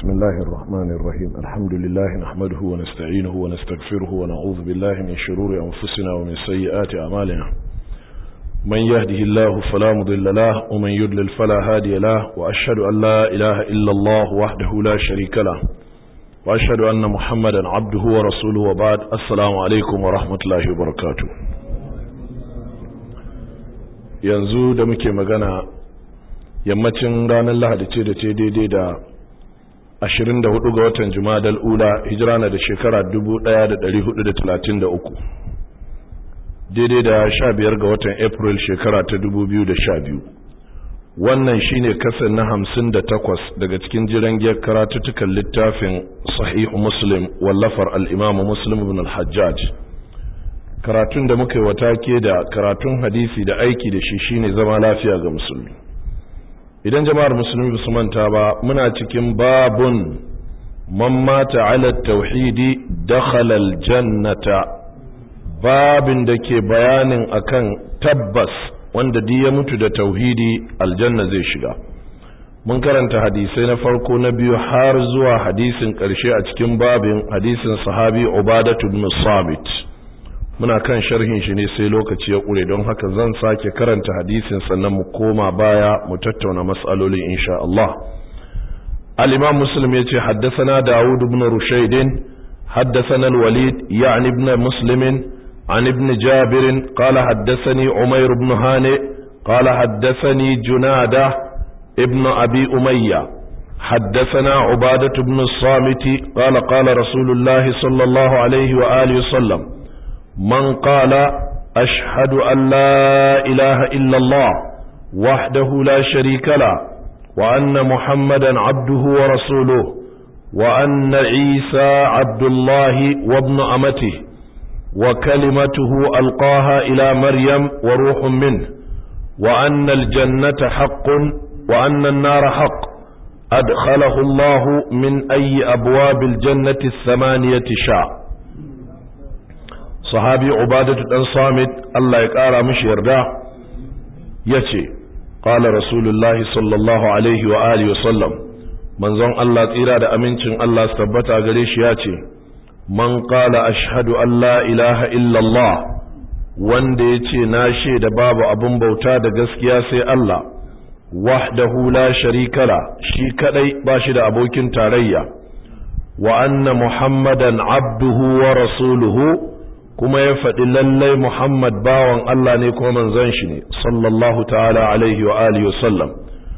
بسم الله الرحمن الرحيم الحمد لله نحمده ونستعينه ونستغفره ونعوذ بالله من شرور أنفسنا ومن سيئات أعمالنا من يهده الله فلا مضل له ومن يضلل فلا هادي له وأشهد أن لا إله إلا الله وحده لا شريك له وأشهد أن محمدا عبده ورسوله وبعد السلام عليكم ورحمة الله وبركاته yanzu da muke magana yammacin ranar lahadi ce da ce daidai da 24 ga watan jumadal ula hijira na da shekara 1433 daidai da 15 ga watan april shekara ta 2012 wannan shine kasar na 58 daga cikin jiran giyar karatuttukan littafin sahihu muslim wallafar al'imamu muslim ibn al-hajjaj karatun da muka yi wata ke da karatun hadisi da aiki da shi shine zama lafiya ga musulmi idan jama'ar musulmi su manta ba muna cikin babun man mata ala tauhidi dakhala aljannata babin da ke bayanin akan tabbas wanda duk ya mutu da tauhidi aljanna zai shiga mun karanta hadisai na farko na biyu har zuwa hadisin ƙarshe a cikin babin hadisin sahabi ubadatu ibn samit muna kan sharhin shi ne sai lokaci ya ƙure don haka zan sake karanta hadisin sannan mu koma baya mu tattauna mas'alolin insha Allah al-imam muslim yace haddathana daud ibn rushayd haddathana al-walid ya'ni ibn muslim an ibn jabir qala haddathani umayr ibn hani qala haddathani junada ibn abi umayya حدثنا عبادة بن الصامت قال قال رسول الله صلى الله عليه وآله وسلم من قال أشهد أن لا إله إلا الله وحده لا شريك له وأن محمدا عبده ورسوله وأن عيسى عبد الله وابن أمته وكلمته ألقاها إلى مريم وروح منه وأن الجنة حق وأن النار حق أدخله الله من أي أبواب الجنة الثمانية شاء sahabi ubadatu dan samit Allah ya kara mishi yarda yace qala rasulullahi sallallahu alaihi wa alihi wasallam manzon Allah tsira da amincin Allah su tabbata gare shi yace man qala ashhadu an la ilaha illa Allah wanda yace na shaida babu abun bauta da gaskiya sai Allah wahdahu la sharika la shi kadai ba shi da abokin tarayya wa anna muhammadan abduhu wa rasuluhu kuma ya faɗi lallai Muhammad bawan Allah ne kuma manzon shi ne sallallahu ta'ala alaihi wa alihi wasallam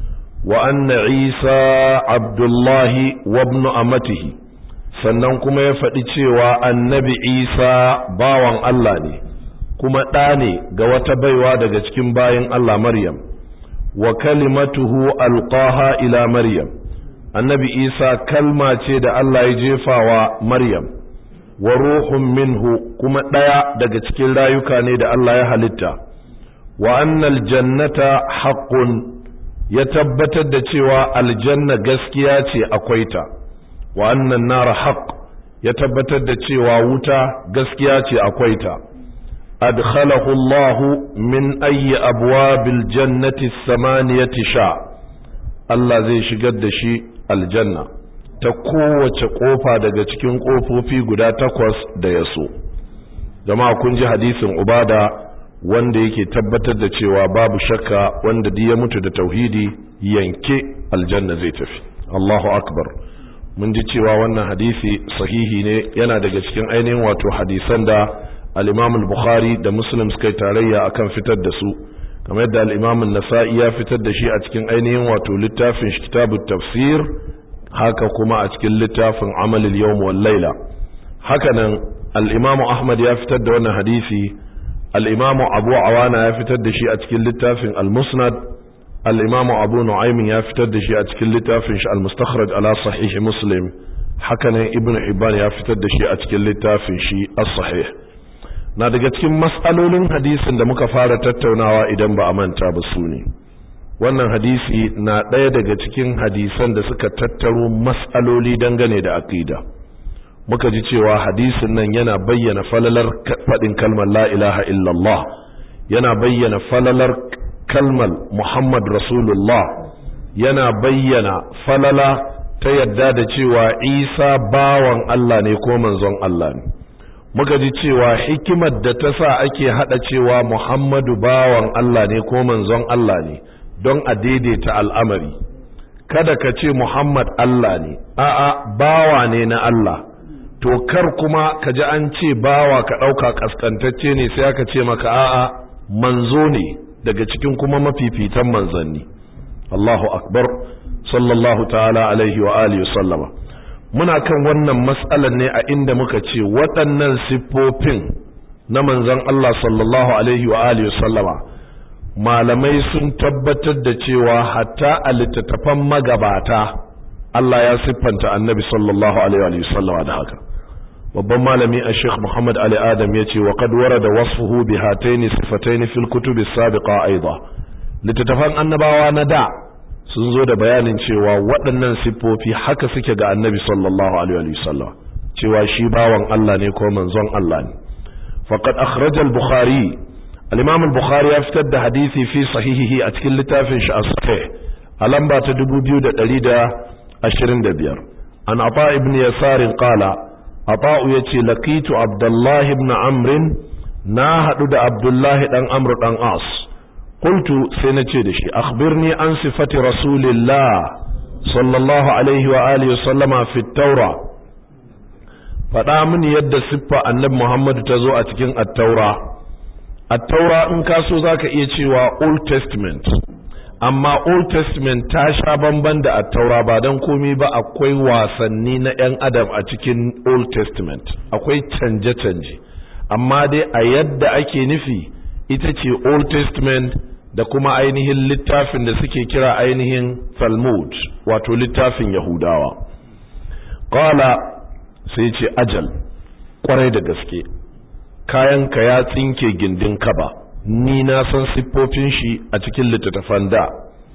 wa anna Isa Abdullahi wa ibn amatihi sannan kuma ya faɗi cewa annabi Isa bawan Allah ne kuma ɗa ne ga wata baiwa daga cikin bayin Allah Maryam wa kalimatuhu alqaha ila Maryam annabi Isa kalma ce da Allah ya jefawa Maryam wa ruhun minhu kuma ɗaya daga cikin rayuka ne da Allah ya halitta wa annal jannata haqqun ya tabbatar da cewa aljanna gaskiya ce akwai ta wa annan nara haqq ya tabbatar da cewa wuta gaskiya ce akwai ta adkhalahu Allah min ayyi abwabil jannati thamaniyati sha Allah zai shigar da shi aljanna ta kowace kofa daga cikin kofofi guda takwas da ya so jama'a kun ji hadisin ubada wanda yake tabbatar da cewa babu shakka wanda ya mutu da tauhidi yanke aljanna zai tafi Allahu akbar mun ji cewa wannan hadisi sahihi ne yana daga cikin ainihin wato hadisan da al-Imam al-Bukhari da Muslim suka tarayya akan fitar da su kamar yadda al-Imam an-Nasa'i ya fitar da shi a cikin ainihin wato littafin kitabut tafsir haka kuma a cikin littafin amalil yawm wal laila hakanan al-imamu ahmad ya fitar da wannan hadisi al-imamu abu awana ya fitar da shi a cikin littafin al-musnad al-imamu abu nu'aym ya fitar da shi a cikin littafin shi al-mustakhraj ala sahih muslim hakanan ibnu hibban ya fitar da shi a cikin littafin shi as-sahih na daga cikin mas'alolin hadisin da muka fara tattaunawa idan ba a manta ba su ne wannan hadisi na ɗaya daga cikin hadisan da suka tattaro matsaloli dangane da aqida muka ji cewa hadisin nan yana bayyana falalar faɗin kalmar la ilaha illallah yana bayyana falalar kalmar muhammad rasulullah yana bayyana falala ta yadda da cewa Isa bawan Allah ne ko manzon Allah ne muka ji cewa hikimar da ta sa ake hada cewa Muhammadu bawan Allah ne ko manzon Allah ne don a daidaita al'amari kada ka ce Muhammad Allah ne a'a bawa ne na Allah to kar kuma ka ji an ce bawa ka ɗauka ƙasƙantacce ne sai aka ce maka a'a manzo ne daga cikin kuma mafifitan manzanni Allahu akbar sallallahu ta'ala alaihi wa alihi sallama muna kan wannan mas'alar ne a inda muka ce waɗannan siffofin na manzon Allah sallallahu alaihi wa alihi sallama malamai sun tabbatar da cewa hatta a littattafan magabata Allah ya siffanta annabi sallallahu alaihi wa sallama da haka babban malami a sheikh muhammad ali adam ya ce wa qad warada wasfuhu bi hataini sifataini fil kutubi sabiqa aidan littattafan annabawa na da sun zo da bayanin cewa waɗannan siffofi haka suke ga annabi sallallahu alaihi wa sallam cewa shi bawan Allah ne ko manzon Allah ne faqad akhraja al-bukhari al-imam al-bukhari ya fitar da hadisi fi sahihihi a cikin littafin shi as-sahih a lamba ta 2125 an ata ibn yasar qala ata yace laqitu abdullah ibn amr na hadu da abdullah dan amr dan as قلت سنتي دشي أخبرني عن صفة رسول الله صلى الله عليه وآله وسلم في التوراة faɗa mini yadda siffa annabi Muhammadu ta zo a cikin attaura attaura in ka so za ka iya cewa old testament amma old testament ta sha bamban da attaura ba don komi ba akwai wasanni na 'yan adam a cikin old testament akwai canje-canje amma dai a yadda ake nufi ita ce old testament da kuma ainihin littafin da suke kira ainihin talmud wato littafin yahudawa qala sai ce ajal kwarai da gaske kayanka ya tsinke gindin kaba ni na san siffofin shi a cikin littattafan da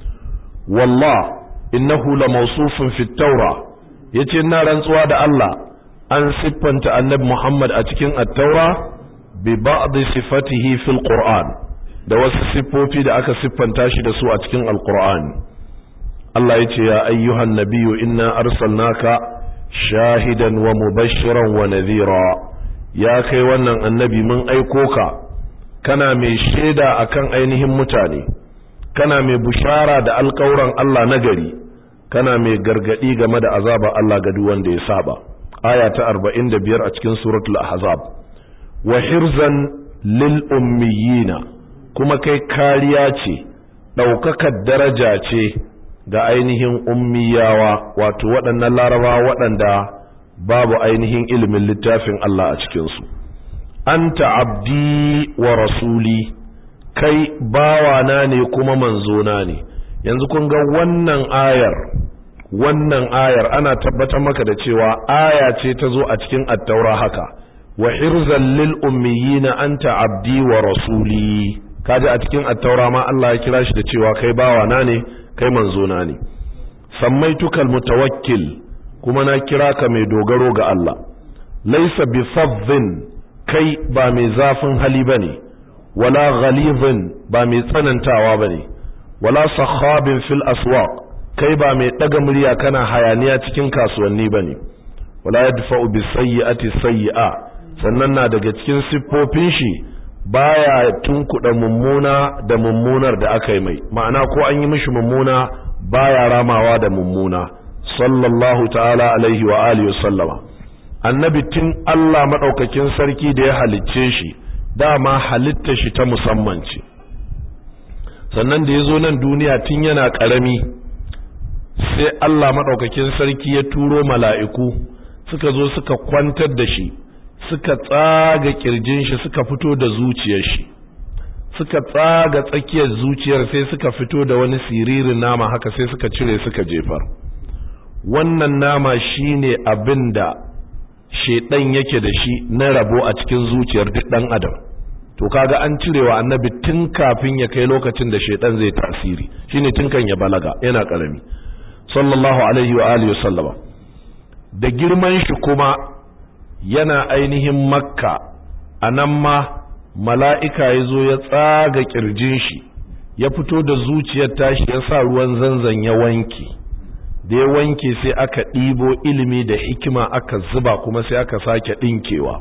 wallah innahu la mawsufun fi taura yace na rantsuwa da Allah an siffanta annabi Muhammad a cikin at-taura bi ba'd sifatihi fil qur'an da wasu siffofi da aka siffanta shi da su a cikin al-qur'an Allah yace ya ayyuhan nabiyyu inna arsalnaka shahidan wa mubashiran wa nadhira ya kai wannan annabi mun aiko ka kana mai shaida akan ainihin mutane kana mai bushara da alƙawuran Allah na gari kana mai gargadi game da azaba Allah ga duk wanda ya saba aya ta 45 a cikin suratul ahzab wa hirzan lil ummiyina kuma kai kariya ce daukakar daraja ce ga ainihin ummiyawa wato waɗannan laraba waɗanda babu ainihin ilimin littafin Allah a cikinsu anta abdi wa rasuli kai bawana ne kuma manzona ne yanzu kun ga wannan ayar wannan ayar ana tabbatar maka da cewa aya ce ta zo a cikin attaura haka wa hirzan lil ummiyina anta abdi wa rasuli kaji a cikin attaura ma Allah ya kira shi da cewa kai bawana ne kai manzona ne sammaitukal mutawakkil kuma na kira ka mai dogaro ga Allah laisa bi fazzin kai ba mai zafin hali bane wala ghalizin ba mai tsanantawa bane wala sakhabin fil aswaq kai ba mai daga murya kana hayaniya cikin kasuwanni bane wala yadfa'u bis sayyi'ati sayyi'a sannan na daga cikin siffofin shi baya tunkuda mummuna da mummunar da aka yi mai ma'ana ko an yi mishi mummuna baya ramawa da mummuna sallallahu ta'ala alaihi wa alihi sallama annabi tun Allah madaukakin sarki da ya halicce shi dama halitta shi ta musamman ce sannan da ya zo nan duniya tun yana karami sai Allah madaukakin sarki ya turo mala'iku suka zo suka kwantar da shi suka tsaga kirjin shi suka fito da zuciyar shi suka tsaga tsakiyar zuciyar sai suka fito da wani siririn nama haka sai suka cire suka jefar wannan nama shine abin da shedan yake da shi na rabo a cikin zuciyar duk dan adam to kaga an cirewa annabi tun kafin ya kai lokacin da shedan zai tasiri shine tun kan ya balaga yana karami sallallahu alaihi wa alihi wasallama da girman shi kuma yana ainihin makka anan ma mala'ika ya zo ya tsaga kirjin shi ya fito da zuciyar tashi ya sa ruwan zanzan ya wanke da ya wanke sai aka ɗibo ilimi da hikima aka zuba kuma sai aka sake ɗinkewa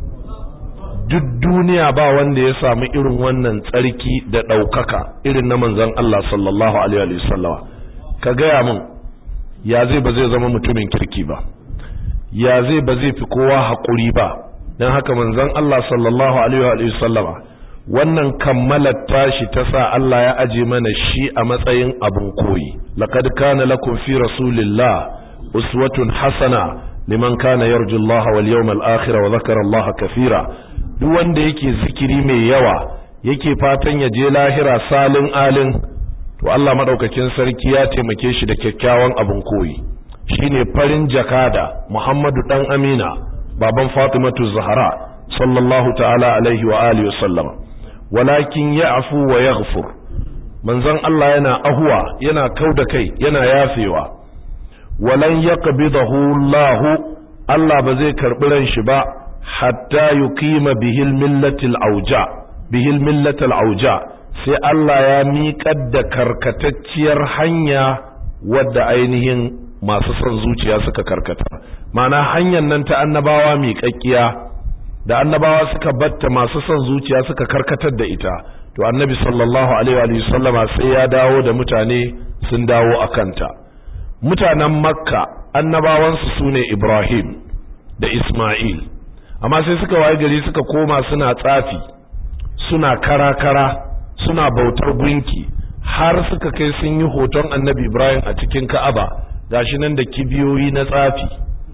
duk duniya ba wanda ya samu irin wannan tsarki da ɗaukaka irin na manzon Allah sallallahu alaihi wasallama ka gaya min ya zai ba zai zama mutumin kirki ba ya zai ba zai fi kowa haƙuri ba don haka manzon Allah sallallahu alaihi wasallama wannan kammalar tashi ta sa Allah ya aje mana shi a matsayin abin koyi laqad kana lakum fi rasulillah uswatun hasana liman kana yarju Allah wal yawmal akhir wa dhakara Allah kathira duk wanda yake zikiri mai yawa yake fatan ya je lahira salin alin to Allah madaukakin sarki ya taimake shi da kyakkyawan abin koyi shine farin jakada Muhammadu dan Amina baban Fatimatu Zahra sallallahu ta'ala alaihi wa alihi wa sallama walakin ya'fu wa yaghfur manzon Allah yana ahuwa yana kauda kai yana yafewa walan yaqbidahu Allah Allah ba zai karbi ran shi ba hatta yuqima bihil millatil auja bihil millatil auja sai Allah ya miƙar da karkatacciyar hanya wadda ainihin masu son zuciya suka karkata ma'ana hanyar nan ta annabawa miƙaƙƙiya da annabawa suka batta masu son zuciya suka karkatar da ita to annabi sallallahu alaihi wa sallama sai ya dawo da mutane sun dawo a kanta mutanen makka annabawansu sune ibrahim da isma'il amma sai suka waye gari suka koma suna tsafi suna kara-kara suna bautar gunki har suka kai sun yi hoton annabi ibrahim a cikin ka'aba gashi nan da kibiyoyi na tsafi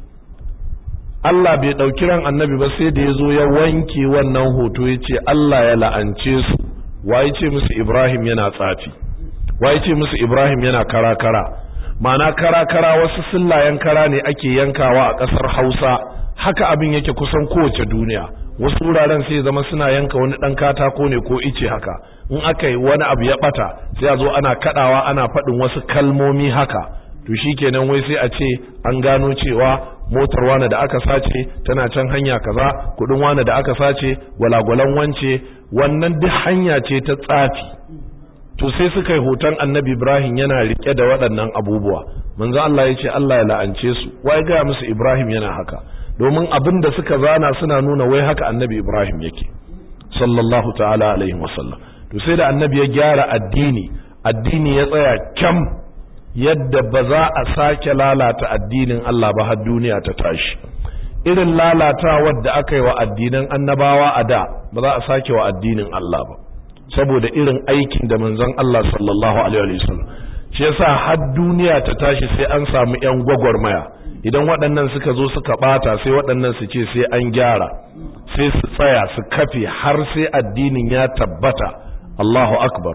Allah bai ɗauki ran annabi ba sai da ya zo ya wanke wannan hoto ya ce Allah ya la'ance su waye ce musu Ibrahim yana tsafi waye ce musu Ibrahim yana kara-kara ma'ana kara-kara wasu sillayen kara ne ake yankawa a ƙasar Hausa haka abin yake kusan kowace duniya wasu wuraren sai zama suna yanka wani ɗan katako ne ko ice haka in aka yi wani abu ya ɓata sai a zo ana kaɗawa ana faɗin wasu kalmomi haka to shikenan wai sai a ce an gano cewa motar wane da aka sace tana can hanya kaza kudin wane da aka sace gwalagwalan wance wannan duk hanya ce ta tsafi to sai suka yi hoton annabi ibrahim yana rike da waɗannan abubuwa manzo Allah ya ce Allah ya la'ance su wai ga musu ibrahim yana haka domin abin da suka zana suna nuna wai haka annabi ibrahim yake sallallahu ta'ala alaihi wasallam to sai da annabi ya gyara addini addini ya tsaya kyam yadda ba za a sake lalata addinin Allah ba har duniya ta tashi irin lalatawar da aka yi wa addinan annabawa a da ba za a sake wa addinin Allah ba saboda irin aikin da manzon Allah sallallahu alaihi wasallam shi yasa har duniya ta tashi sai an samu yan gwagwarmaya idan waɗannan suka zo suka bata sai waɗannan su ce sai an gyara sai su tsaya su kafe har sai addinin ya tabbata Allahu akbar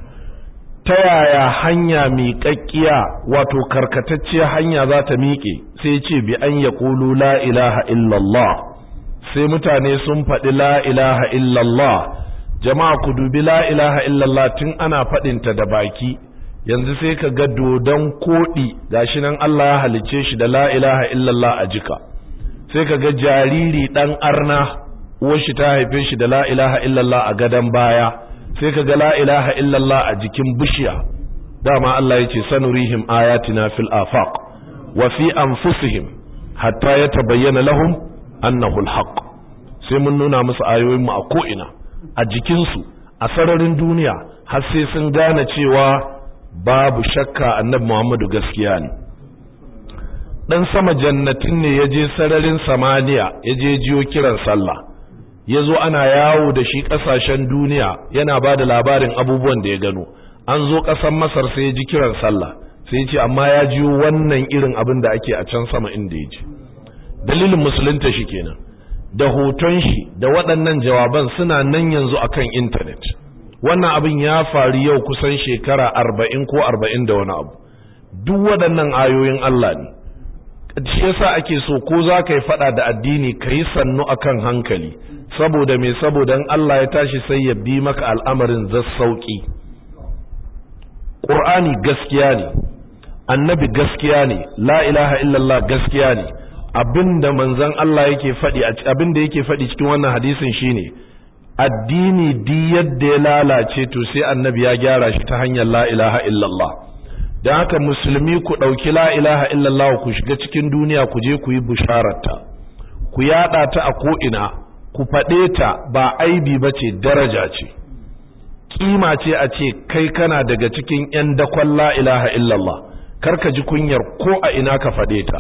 ta yaya hanya miƙaƙƙiya wato karkatacciyar hanya za ta miƙe sai ce bi an ya ƙulu la ilaha illallah sai mutane sun faɗi la ilaha illallah jama'a ku dubi la ilaha illallah tun ana faɗinta da baki yanzu sai ka ga dodon koɗi gashi nan Allah ya halicce shi da la ilaha illallah a jika sai ka ga jariri ɗan arna uwar shi ta haife shi da la ilaha illallah a gadon baya sai ka ga la ilaha illallah a jikin bishiya dama Allah yace sanurihim ayatina fil afaq wa fi anfusihim hatta yatabayyana lahum annahu alhaq sai mun nuna musu ayoyin mu a ko ina a jikin su a sararin duniya har sai sun gane cewa babu shakka annabi Muhammadu gaskiya ne dan sama jannatin ne yaje sararin samaniya yaje jiyo kiran sallah ya zo ana yawo da shi ƙasashen duniya yana ba da labarin abubuwan da ya gano an zo ƙasar masar sai ya ji kiran sallah sai ce amma ya jiyo wannan irin abin da ake a can sama inda ya ji dalilin musulunta shi kenan da hoton shi da waɗannan jawaban suna nan yanzu akan intanet wannan abin ya faru yau kusan shekara arba'in ko arba'in da wani abu duk waɗannan ayoyin Allah ne shi yasa ake so ko za ka yi faɗa da addini ka yi sannu akan hankali saboda me saboda in Allah ya tashi sai ya bi maka al'amarin zassauki Qur'ani gaskiya ne annabi gaskiya ne la ilaha illallah gaskiya ne abinda manzon Allah yake faɗi abinda yake faɗi cikin wannan hadisin shine addini di yadda ya lalace to sai annabi ya gyara shi ta hanyar la ilaha illallah don haka musulmi ku ɗauki la ilaha illallah ku shiga cikin duniya ku je ku yi bishararta ku yaɗa ta a ko'ina ku faɗe ta ba aibi ba ce daraja ce kima ce a ce kai kana daga cikin 'yan dakon la ilaha illallah karka ji kunyar ko a ina ka faɗe ta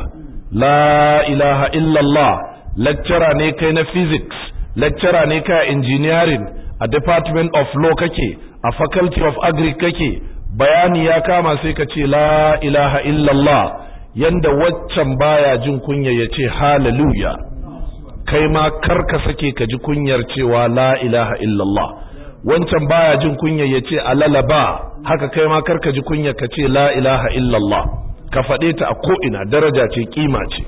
la ilaha illallah lecturer ne kai na physics lecturer ne kai a engineering a department of law kake a faculty of agri kake bayani ya kama sai ka ce la ilaha illallah yanda waccan baya jin kunya ya ce hallelujah kai ma karka sake ka ji kunyar cewa la ilaha illallah wancan baya jin kunya ya ce alalaba haka kai ma karka ji kunya ka ce la ilaha illallah ka faɗe ta a ko'ina daraja ce kima ce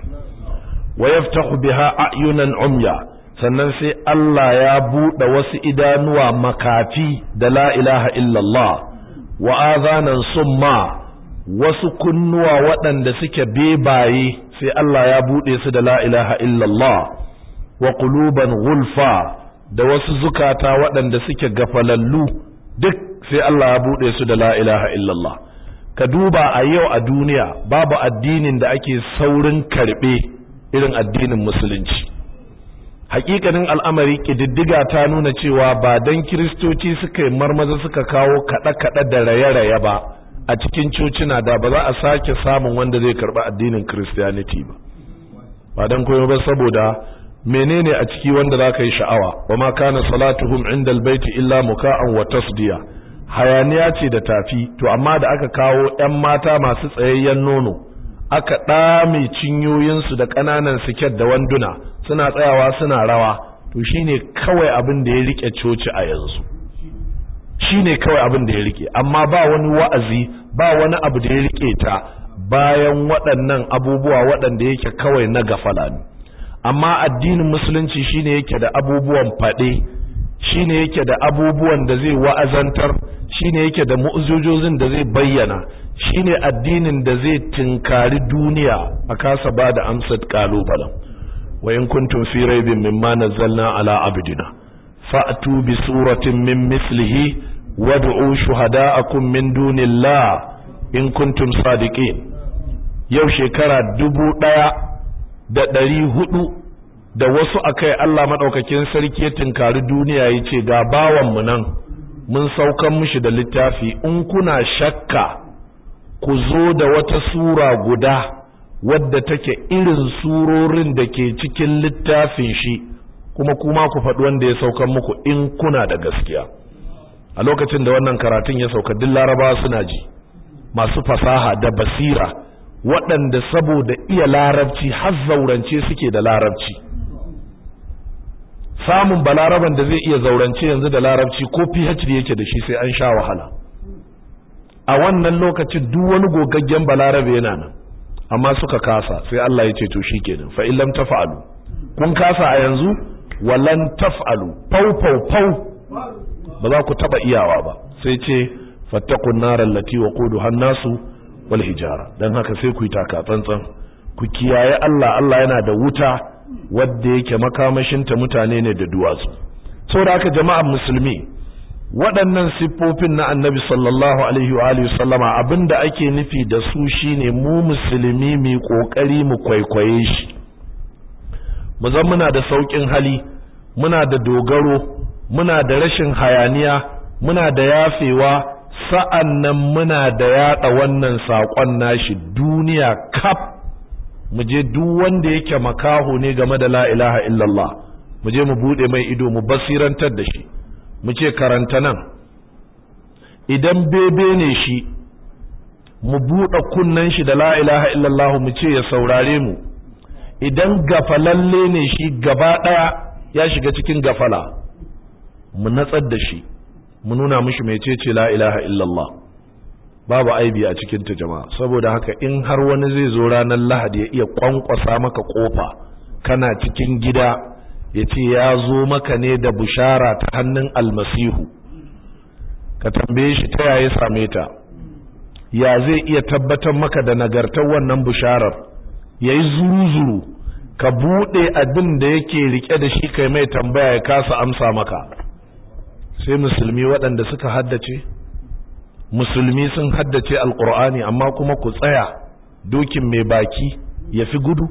wa yaftahu biha a'yunan umya sannan sai Allah ya buɗe wasu idanuwa makafi da la ilaha illallah wa azanan summa wasu kunnuwa waɗanda suke bebaye sai Allah ya buɗe su da la ilaha illallah wa quluban gulfa da wasu zukata waɗanda suke gafalallu duk sai Allah ya buɗe su da la ilaha illallah ka duba a yau a duniya babu addinin da ake saurin karɓe irin addinin musulunci hakikanin al'amari ƙididdiga ta nuna cewa ba don kiristoci suka yi marmaza suka kawo kaɗe-kaɗe da raye-raye ba a cikin cocina da ba za a sake samun wanda zai karɓi addinin christianity ba ba don koyo ba saboda menene a ciki wanda za ka yi sha'awa wa ma kana salatuhum inda albaiti illa muka'an wa tasdiya hayaniya ce da tafi to amma da aka kawo 'yan mata masu tsayayyen nono aka ɗame cinyoyinsu da ƙananan siket da wanduna suna tsayawa suna rawa to shine kawai abin da ya rike coci a yanzu shine kawai abin da ya rike amma ba wani wa'azi ba wani abu da ya rike ta bayan waɗannan abubuwa waɗanda yake kawai na gafala ne amma addinin musulunci shine yake da abubuwan faɗe shine yake da abubuwan da zai wa'azantar shine yake da mu'ujojin da zai bayyana shine addinin da zai tinkari duniya a kasa ba da amsar kalubalen wa in kuntum fi raibin mimma nazzalna ala abdina fa'tu bi suratin min mislihi wad'u shuhada'akum min dunillah in kuntum sadiqin yau shekara dubu ɗaya da ɗari hudu da wasu akai Allah maɗaukakin sarki ya tinkari duniya ya ce ga bawanmu nan mun saukan mishi da littafi in kuna shakka ku zo da wata sura guda wadda take irin surorin da ke cikin littafin shi kuma kuma ku faɗi wanda ya saukan muku in kuna da gaskiya a lokacin da wannan karatun ya sauka duk larabawa suna ji masu fasaha da basira waɗanda saboda iya larabci har zaurance suke da larabci samun balaraban da zai iya zaurance yanzu da larabci ko phd yake da shi sai an sha wahala a wannan lokacin duk wani gogaggen balarabe yana nan amma suka kasa sai Allah ya ce to shikenan fa illam taf'alu kun kasa a yanzu walan taf'alu fau fau fau ba za ku taba iyawa ba sai ce fattaqun nar allati waquduha an-nasu wal hijara dan haka sai ku yi taka tsantsan ku kiyaye Allah Allah yana da wuta wadda yake makamashinta mutane ne da duwatsu saboda haka jama'an musulmi waɗannan siffofin na annabi sallallahu alaihi wa alihi sallama abinda ake nufi da su shine mu musulmi mu kokari mu kwaikwaye shi mu zan muna da saukin hali muna da dogaro muna da rashin hayaniya muna da yafewa sa'an nan muna da yada wannan saƙon nashi duniya kaf mu je duk wanda yake makaho ne game da la ilaha illallah mu je mu bude mai ido mu basirantar da shi mu ce karanta nan idan bebe ne shi mu buɗe kunnen shi da la ilaha illallah mu ce ya saurare mu idan gafalalle ne shi gaba ɗaya ya shiga cikin gafala mu natsar da shi mu nuna mishi mecece la ilaha illallah babu aibi a cikin ta jama'a saboda haka in har wani zai zo ranar lahadi ya iya kwankwasa maka kofa kana cikin gida ya ce ya zo maka ne da bushara ta hannun almasihu ka tambaye shi ta yaya same ta ya zai iya tabbatar maka da nagartar wannan busharar ya yi zuru-zuru ka buɗe abin da yake rike da shi kai mai tambaya ya kasa amsa maka sai musulmi waɗanda suka haddace musulmi sun haddace alqur'ani amma kuma ku tsaya dokin mai baki ya fi gudu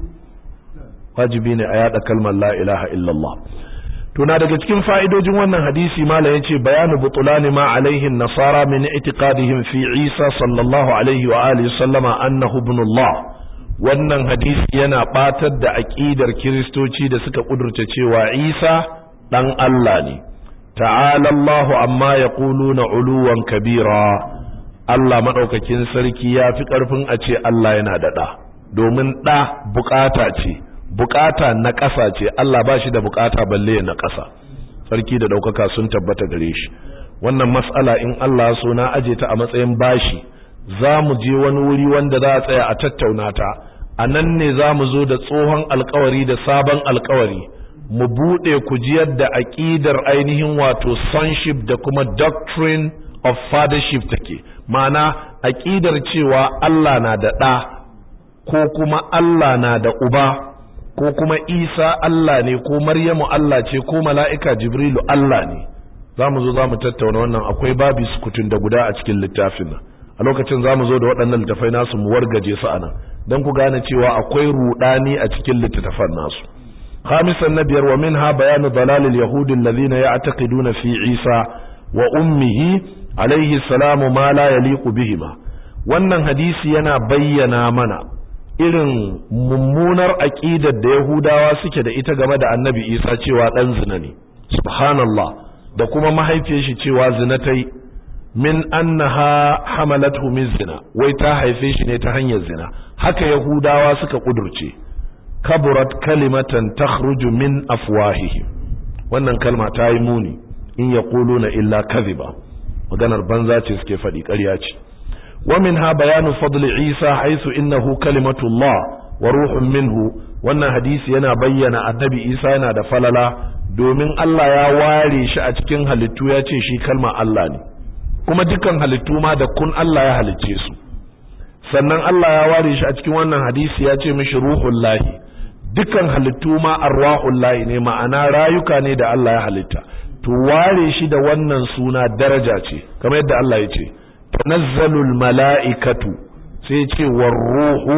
wajibi ne a yada kalmar la ilaha illallah to na daga cikin fa'idojin wannan hadisi malam yace bayanu butulani ma alaihi nasara min i'tiqadihim fi Isa sallallahu alaihi wa alihi sallama annahu ibnullah wannan hadisi yana batar da aqidar kiristoci da suka kudurta cewa Isa dan Allah ne ta'ala Allahu amma yaquluna uluwan kabira Allah madaukakin sarki ya fi karfin a ce Allah yana da da domin da bukata ce bukata na ƙasa ce Allah ba shi da bukata balle na ƙasa sarki da ɗaukaka sun tabbata gare shi wannan matsala in Allah so na aje ta a matsayin bashi za mu je wani wuri wanda za a tsaya a tattauna ta a nan ne za mu zo da tsohon alkawari da sabon alkawari mu buɗe ku ji yadda aƙidar ainihin wato sonship da kuma doctrine of fathership take ma'ana aƙidar cewa Allah na da ɗa ko kuma Allah na da uba ko kuma isa Allah ne ko maryamu Allah ce ko mala'ika jibrilu Allah ne za mu zo za mu tattauna wannan akwai babi sukutun da guda a cikin littafin nan a lokacin za mu zo da waɗannan littafai nasu mu wargaje su anan don ku gane cewa akwai rudani a cikin littattafan nasu khamisan na biyar wa minha bayanu dalalil yahudi alladhina ya'taqiduna fi isa wa ummihi alayhi salamu ma la yaliqu bihima wannan hadisi yana bayyana mana irin mummunar aƙidar da Yahudawa suke da ita game da annabi Isa cewa ɗan zina ne, subhanallah, da kuma mahaifiyar shi cewa zina ta yi, min annaha hamalathu min zina, wai ta haife shi ne ta hanyar zina, haka Yahudawa suka ƙudurce, kaburat kalimatan takhruju min afwahihim wannan kalma ta yi muni in ya na illa kaziba maganar banza ce suke faɗi ƙarya ce. ومنها بيان فضل عيسى حيث إنه كلمة الله وروح منه wannan hadisi yana bayyana annabi Isa yana da falala domin Allah ya ware shi a cikin halittu ya ce shi kalma Allah ne kuma dukkan halittu ma da kun Allah ya halicce su sannan Allah ya ware shi a cikin wannan hadisi ya ce mishi ruhul lahi dukkan halittu ma arwahul lahi ne ma'ana rayuka ne da Allah ya halitta to ware shi da wannan suna daraja ce kamar yadda Allah ya ce tanazzalul mala'ikatu sai ce warruhu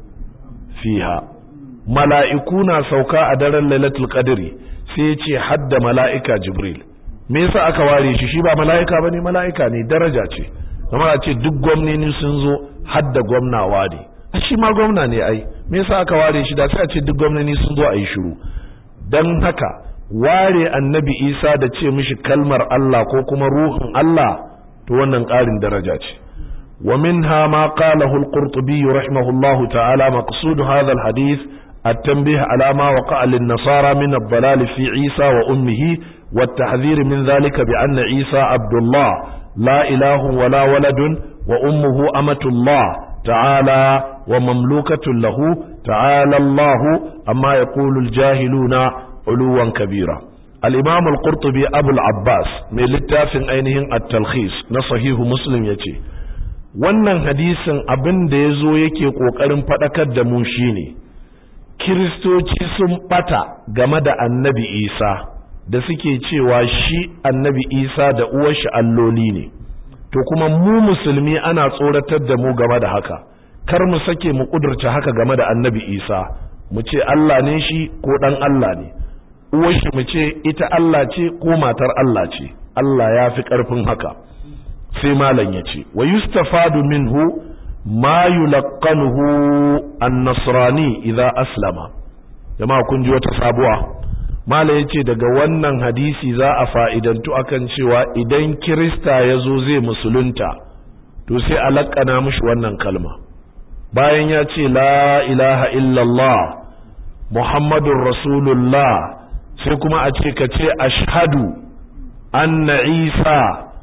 fiha mala'iku na sauka a daren lailatul qadri sai ce hadda mala'ika jibril me yasa aka ware shi shi ba mala'ika bane mala'ika ne daraja ce kamar a ce duk gwamnoni sun zo hadda gwamnawa ne a shi ma gwamna ne ai me yasa aka ware shi da sai a ce duk gwamnoni sun zo a yi shiru dan haka ware annabi isa da ce mishi kalmar Allah ko kuma ruhun Allah to wannan ƙarin daraja ce wa minha ma qalahu al-qurtubi rahimahullahu ta'ala maqsud hadha al-hadith التنبيه على ما وقع للنصارى من الضلال في عيسى وأمه والتحذير من ذلك بأن عيسى عبد الله لا إله ولا ولد وأمه أمة الله تعالى ومملوكة له تعالى الله أما يقول الجاهلون علوا كبيرا الإمام القرطبي أبو العباس من littafin ainihin التلخيص na sahihu muslim ya ce wannan hadisin abin da ya zo yake ƙoƙarin faɗakar da mu shine kiristoci sun ɓata game da annabi isa da suke cewa shi annabi isa da uwarshi alloli ne to kuma mu musulmi ana tsoratar da mu game da haka kar mu sake mu ƙudurta haka game da annabi isa mu ce allah ne shi ko ɗan allah ne uwarshi mu ce ita Allah ce ko matar Allah ce Allah ya fi ƙarfin haka sai malam ya ce wa yustafadu minhu ma yulaqanuhu an-nasrani idza aslama jama'a kun ji wata sabuwa malam yace daga wannan hadisi za a fa'idantu akan cewa idan kirista ya zo zai musulunta to sai a laƙana mishi wannan kalma bayan ya ce la ilaha illallah muhammadun rasulullah sai kuma a ce ka ce ashhadu anna isa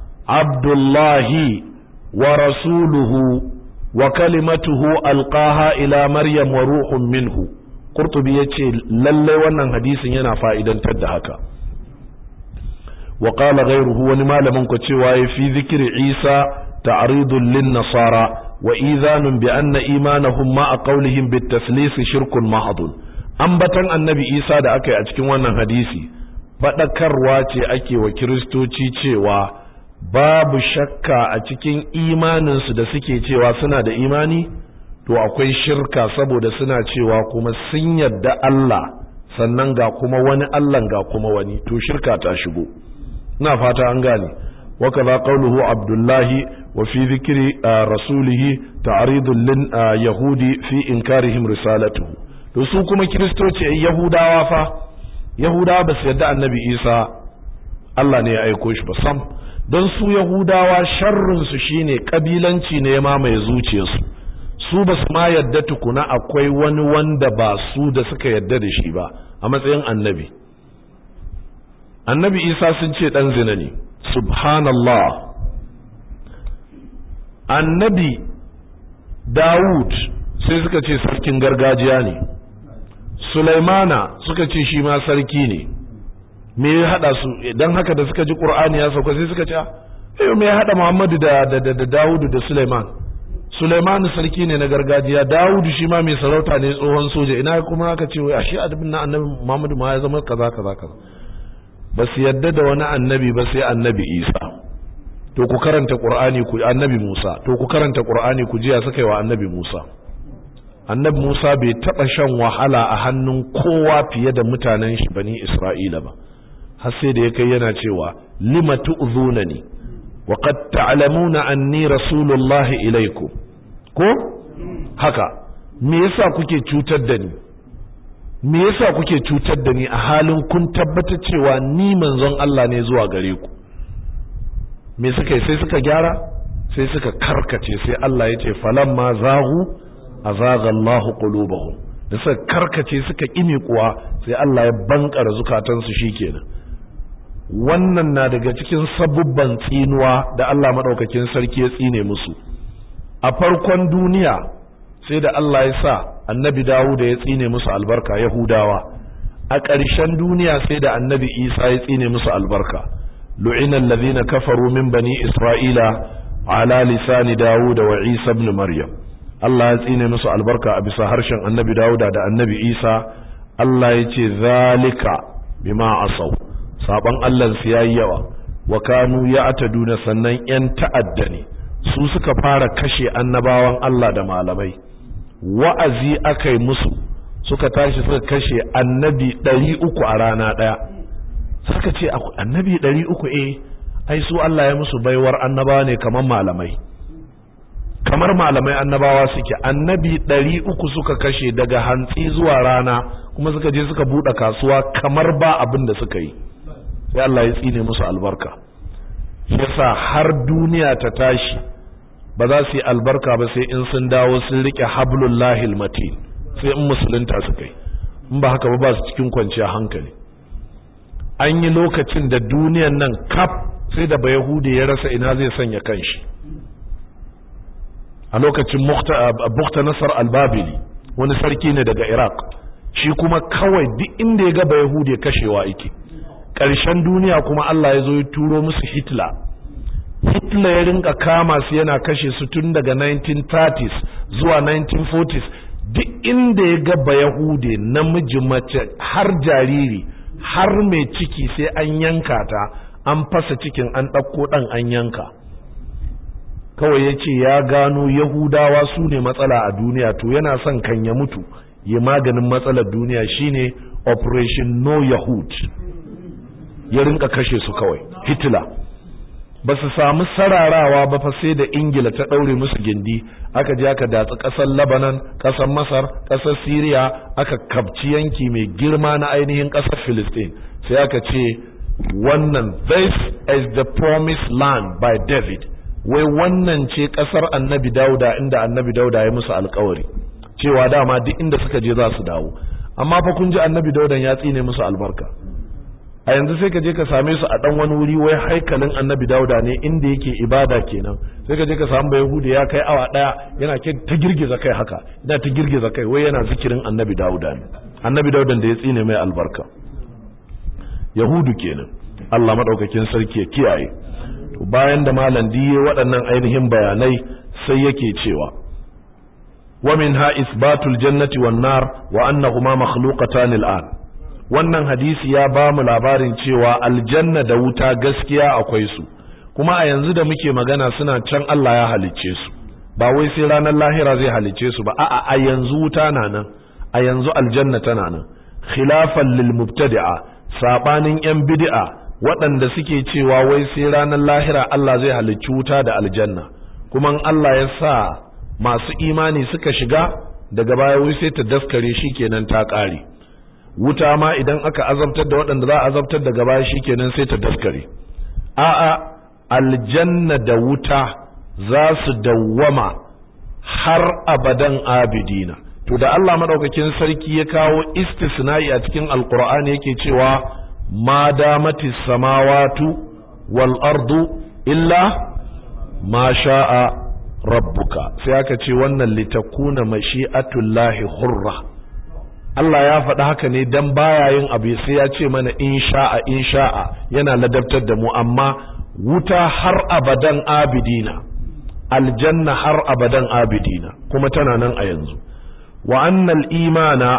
abdullahi wa rasuluhu wa kalimatuhu alqaha ila maryam wa ruhun minhu qurtubi yace lalle wannan hadisin yana fa'idantar da haka wa qala ghayruhu wani malamin ku cewa ya fi zikri isa ta'ridun lin nasara wa idhanun bi anna imanahum ma qawlihim bit taslis shirkun mahdun ambatan annabi isa da aka yi a cikin wannan hadisi faɗakarwa ce ake wa kiristoci cewa babu shakka a cikin imaninsu da suke cewa suna da imani to akwai shirka saboda suna cewa kuma sun yadda Allah sannan ga kuma wani Allah ga kuma wani to shirka ta shigo ina fata an gane وكذا قوله عبد الله وفي ذكر رسوله تعريض لليهود في إنكارهم رسالته to su kuma kiristoci yahudawa fa yahudawa ba su yadda annabi isa Allah ne ya aiko shi ba sam don su yahudawa sharrinsu shine kabilanci ne ya mamaye zuciyarsu su ba su ma yadda tukuna akwai wani wanda ba su da suka yadda da shi ba a matsayin annabi annabi isa sun ce dan zina ne subhanallah annabi dawud sai suka ce sarkin gargajiya ne sulaimana suka ce shi ma sarki ne me ya hada su dan haka da suka ji qur'ani ya sauka sai suka ce eh me ya hada muhammadu da da da, dawud da sulaiman sulaiman sarki ne na gargajiya dawud shi ma mai sarauta ne tsohon soja ina kuma aka ce wai ashe adabin na annabi muhammadu ma ya zama kaza kaza kaza ba su yadda da wani annabi ba sai annabi isa to ku karanta qur'ani ku annabi musa to ku karanta qur'ani ku jiya suka yi wa annabi musa annabi musa bai taba shan wahala a hannun kowa fiye da mutanen shi bani isra'ila ba har sai da ya kai yana cewa lima tu'zunani wa qad ta'lamuna anni rasulullahi ilaikum ko haka me yasa kuke cutar da ni me yasa kuke cutar da ni a halin kun tabbatar cewa ni manzon Allah ne zuwa gare ku me suka yi sai suka gyara sai suka karkace sai Allah ya ce falamma zaghu azaga Allah qulubahum da suka karkace suka kimi kuwa sai Allah ya bankara zukatansu shikenan wannan na daga cikin sabubban tsinuwa da Allah madaukakin sarki ya tsine musu a farkon duniya sai da Allah ya sa annabi Dawuda ya tsine musu albarka Yahudawa a ƙarshen duniya sai da annabi Isa ya tsine musu albarka lu'ina alladhina kafaru min bani Isra'ila ala lisani Dawud wa Isa ibn Maryam Allah ya tsine musu albarka a bisa harshen annabi Dawuda da annabi Isa Allah ya ce zalika bima asaw saban Allah su yayi yawa wa kanu ya'taduna sannan yan ta'adda ne su suka fara kashe annabawan Allah da malamai wa'azi aka yi musu suka tashi suka kashe annabi ɗari uku a rana ɗaya suka ce annabi ɗari uku eh ai su Allah ya musu baiwar annabawa ne kamar malamai kamar malamai annabawa suke annabi ɗari uku suka kashe daga hantsi zuwa rana kuma suka je suka buɗe kasuwa kamar ba abin da suka yi sai Allah ya tsine musu albarka yasa har duniya ta tashi ba za su yi albarka ba sai in sun dawo sun rike hablullahi matin sai in musulunta su kai in ba haka ba ba su cikin kwanciya hankali an yi lokacin da duniyan nan kaf sai da bayahudi ya rasa ina zai sanya kanshi a lokacin bukta nasar albabili wani sarki ne daga iraq shi kuma kawai duk inda ya ga bayahudi kashewa yake ƙarshen duniya kuma allah ya zo ya turo musu hitler Hitler ya rinka kama su yana kashe su tun daga 1930s zuwa 1940s duk inda ya gaba Yahude namiji mace har jariri har mai ciki sai an yanka ta an fasa cikin an ɗauko ɗan an yanka kawai ya ce ya gano Yahudawa su ne matsala a duniya to yana son kan ya mutu ya maganin matsalar duniya shine operation no yahud ya rinka kashe su kawai Hitler ba su samu sararawa ba fa sai da ingila ta ɗaure musu gindi aka je aka datsi ƙasar lebanon ƙasar masar ƙasar syria aka kabci yanki mai girma na ainihin ƙasar philistine sai aka ce wannan this is the promised land by david wai wannan ce ƙasar annabi dauda inda annabi dauda ya musu alkawari cewa dama duk inda suka je za su dawo amma fa kun ji annabi daudan ya tsine musu albarka a yanzu sai ka je ka same su a dan wani wuri wai haikalin annabi dauda ne inda yake ibada kenan sai ka je ka samu yahudi ya kai awa daya yana ta girgiza kai haka yana ta girgiza kai wai yana zikirin annabi dauda ne annabi daudan da ya tsine mai albarka yahudu kenan Allah madaukakin sarki ya kiyaye to bayan da malam diye waɗannan ainihin bayanai sai yake cewa wa minha isbatul jannati wan nar wa annahuma makhluqatan al'an wannan hadisi ya ba mu labarin cewa aljanna da wuta gaskiya akwai su kuma a yanzu da muke magana suna can Allah ya halicce su ba wai sai ranar lahira zai halicce su ba a'a a yanzu wuta na nan a yanzu aljanna tana nan khilafan lil mubtadi'a sabanin yan bid'a waɗanda suke cewa wai sai ranar lahira Allah zai halicci wuta da aljanna kuma Allah ya sa masu imani suka shiga daga baya wai sai ta daskare shikenan ta ƙare wuta ma idan aka azabtar da waɗanda za a azabtar daga baya shikenan sai ta daskare a'a aljanna da wuta za su dawwama har abadan abidina to da Allah madaukakin sarki ya kawo istisna'i a cikin alqur'ani yake cewa ma damati samawatu wal ardu illa ma sha'a rabbuka sai aka ce wannan litakuna mashi'atullahi hurra Allah ya faɗi haka ne dan baya yin abu sai ya ce mana in sha'a in sha'a yana ladabtar da mu amma wuta har abadan abidina aljanna har abadan abidina kuma tana nan a yanzu wa annal imana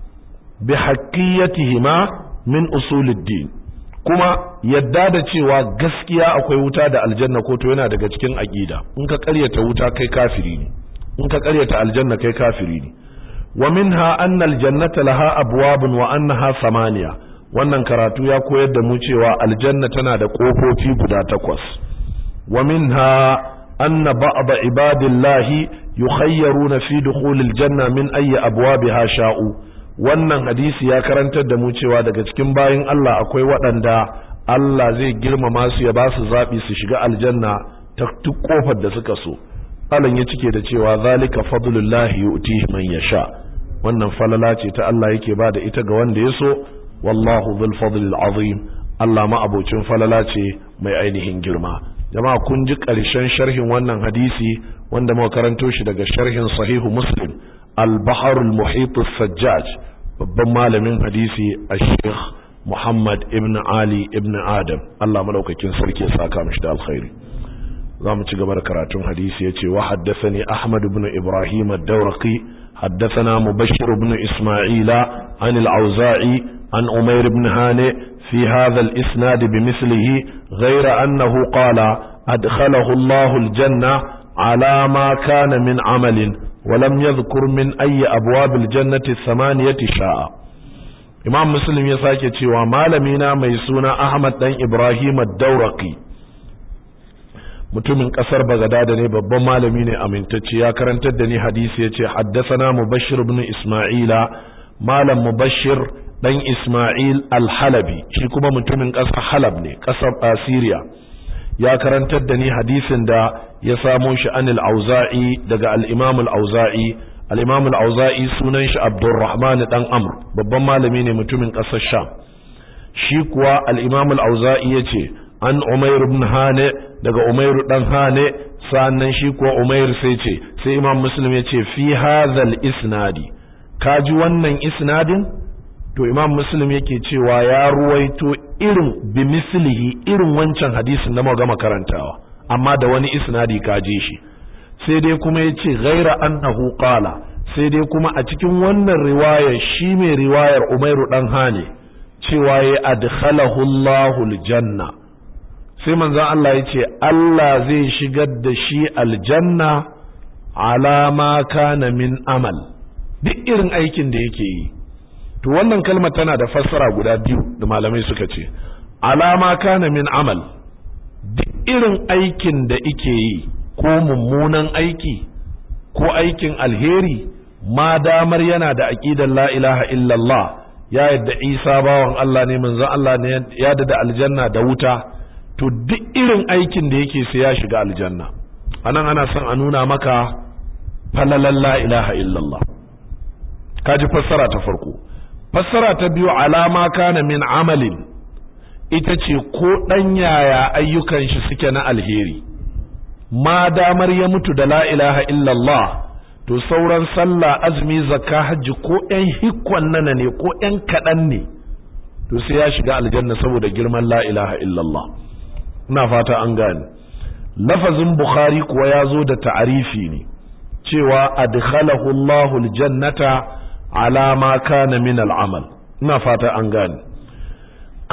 bi haqqiyatihima min usuluddin kuma yadda da cewa gaskiya akwai wuta da aljanna ko to yana daga cikin aqida in ka ƙaryata wuta kai kafiri ne in ka ƙaryata aljanna kai kafiri ne wa minha anna aljannata laha abwabun wa annaha samaniya wannan karatu ya koyar da mu cewa aljanna tana da kofofi guda takwas wa minha anna ba'd ibadillahi yukhayyaruna fi dukhulil janna min ayyi abwabiha sha'u wannan hadisi ya karantar da mu cewa daga cikin bayin Allah akwai waɗanda Allah zai girmama su ya ba su zaɓi su shiga aljanna ta duk kofar da suka so Allah ya cike da cewa zalika fadlullahi yu'tihi man yasha wannan falala ce ta Allah yake ba da ita ga wanda ya so wallahu dhul fadlil azim Allah ma abocin falala ce mai ainihin girma jama'a kun ji ƙarshen sharhin wannan hadisi wanda muka karanto shi daga sharhin sahihu muslim al-bahr al-muhit sajjaj babban malamin hadisi al-sheikh muhammad ibn ali ibn adam Allah madaukakin sarki ya saka mishi da alkhairi za mu ci gaba da karatun hadisi ya ce wa haddasani ahmad ibn ibrahim ad-dawraqi حدثنا مبشر بن إسماعيل عن العوزاعي عن أمير بن هانئ في هذا الإسناد بمثله غير أنه قال أدخله الله الجنة على ما كان من عمل ولم يذكر من أي أبواب الجنة الثمانية شاء إمام مسلم يساكي ومالمينا ميسونا أحمد بن إبراهيم الدورقي mutumin kasar Bagadada ne babban malami ne amintacce ya karantar da ni hadisi yace haddathana Mubashir ibn Isma'ila malam Mubashir dan Isma'il al-Halabi shi kuma mutumin kasar Halab ne kasar Assyria ya karantar da ni hadisin da ya samo shi anil Auza'i daga al-Imam al-Auza'i al-Imam al-Auza'i sunan shi Abdurrahman dan Amr babban malami ne mutumin kasar Sham shi kuwa al-Imam al-Auza'i yace an Umair ibn Hane daga Umair dan Hane sannan shi kuwa Umair sai ce sai Imam Muslim ya ce fi hadhal isnadi kaji wannan isnadin to Imam Muslim yake cewa ya ruwaito irin bi mislihi irin wancan hadisin da muka gama karantawa amma da wani isnadi kaje shi sai dai kuma yace ghaira annahu qala sai dai kuma a cikin wannan riwayar shi mai riwayar Umair dan Hane cewa ya adkhalahu Allahul janna sai manzon Allah ya ce Allah zai shigar da shi aljanna alama kana min amal duk irin aikin da yake yi to wannan kalmar tana da fassara guda biyu da malamai suka ce alama kana min amal duk irin aikin da yake yi ko mummunan aiki ko aikin alheri ma damar yana da aqidar la ilaha illallah ya yadda Isa bawan Allah ne manzon Allah ne ya da aljanna da wuta to duk irin aikin da yake sai ya shiga aljanna anan ana son a nuna maka falalan la ilaha illallah kaji fassara ta farko fassara ta biyu alama kana min amalin ita ce ko dan yaya ayyukan shi suke na alheri ma damar ya mutu da la ilaha illallah to sauran sallah azumi zakka hajji ko ɗan hikwan nana ne ko ɗan kaɗan ne to sai ya shiga aljanna saboda girman la ilaha illallah ina fata an gane lafazin bukhari kuwa ya zo da ta'arifi ne cewa adkhalahu Allahu aljannata ala ma kana min al'amal ina fata an gane